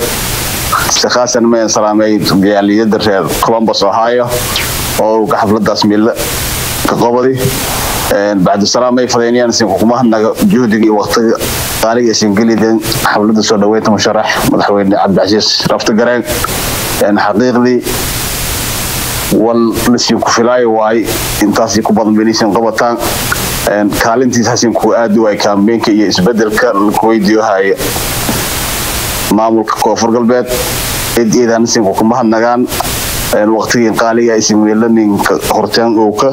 si khaasan mayan salaamay yaaliyadda reer columbus ohio oo uu ka xafladaas miille ka qobadi bacdu salaam may fadaynayaan isin xukuumahanaga juhdiga iyo waqtiga qaaliga isin geliden xafladda soo dhaweynta musharax madaxweyne cabdicasiis rafti gareen xaqiiqdii wal lasiin ku filaayo waay intaas ku badan benaysan qabataan kaalintiis hasin ku aadi waay kaambeenka iyo isbedelka laku weydiiyo haya maamulka koonfur galbeed cid iidan isinku kuma hadnagaan waqtigii qaaliga isin weelaninka horteen owka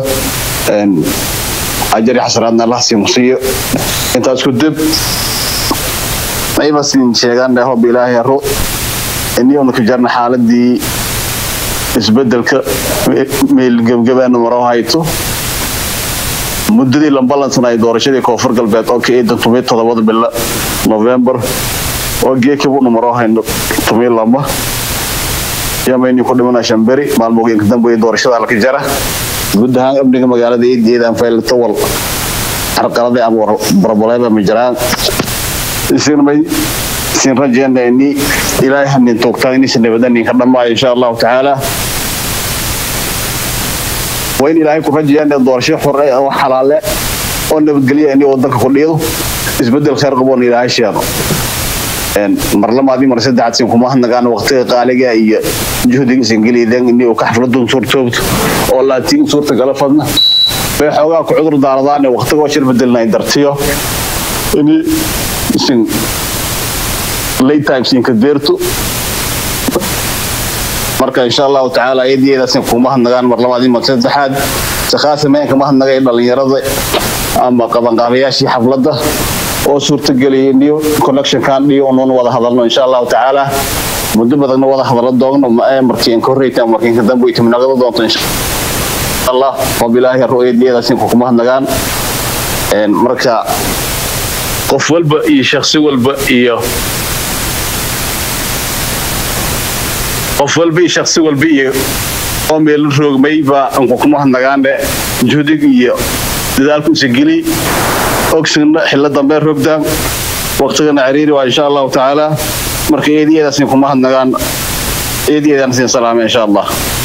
ajari xasanaadna allah siin siiyo intaas ku dib ayba siin sheegaan hob ilaahay haro iniyona ku jarna xaaladii isbedelka meel gebgabaana maroo hayto muddadii lambalansan ay doorashadii koonfur galbeed oo ka eedan tumii todobada bilo november oo geekabuna maroo hayno tumii lama yamayni ku dhimana shamberi maalmooyinka dambe doorashada halka jara guud ahaan amniga magaalada eedeedaan faylata wal carqalada ama barbaleyba ma jiraan isinmay isin rajeynayni ilaahay hanin toogtaan inaysan nabadaninka dhammaayo insha allahu tacaala waa in ilaahay ku rajayaan doorasho xore oo xalaale oo nabadgelya in wadanka ku dhiido isbedel khayr qaboon ilaahay sheego mar lamaadii mar saddexaad sin kuma hadnagaan waqtiga qaaliga iyo juhdiga isin geliydeen in uu ka xafladun suurtoobto oo laatiin suurta gala fadna bay xoogaa ku cudur daaradaan waqtiga shir bedelna dartiyo in isin late time sinka deerto marka insha allahu tacaala iyadiyadaasn kuma hadnagaan mar labaadii mar saddexaad sakhaasa meenka ma hadnagay dhalinyarada ama qabanqaabayaashii xafladda oo suurtageliyay niyo connectionkan dhiyo unuun wada hadalno insha allahu tacaala muddo badanna wada hadallo doogno ma-ee markii inka horreyta markii inka dambe ay timnaqada doonto insha allah wabilaahi ru'yadiyadaasn kuma hadnagaan marka qof walba iyo shakhsi walba iyo qof walba iyo shakhsi walba iyo oo meel roogmay baa anku kuma hadnagaane juhdig iyo dadaalku isa geli ogsigna xillo dambe rogdaan waqtigana ciriiri waa insha allahu tacaala marka eediyeedaas kuma hadnagaan eediyeedaan siin salaamay insha allah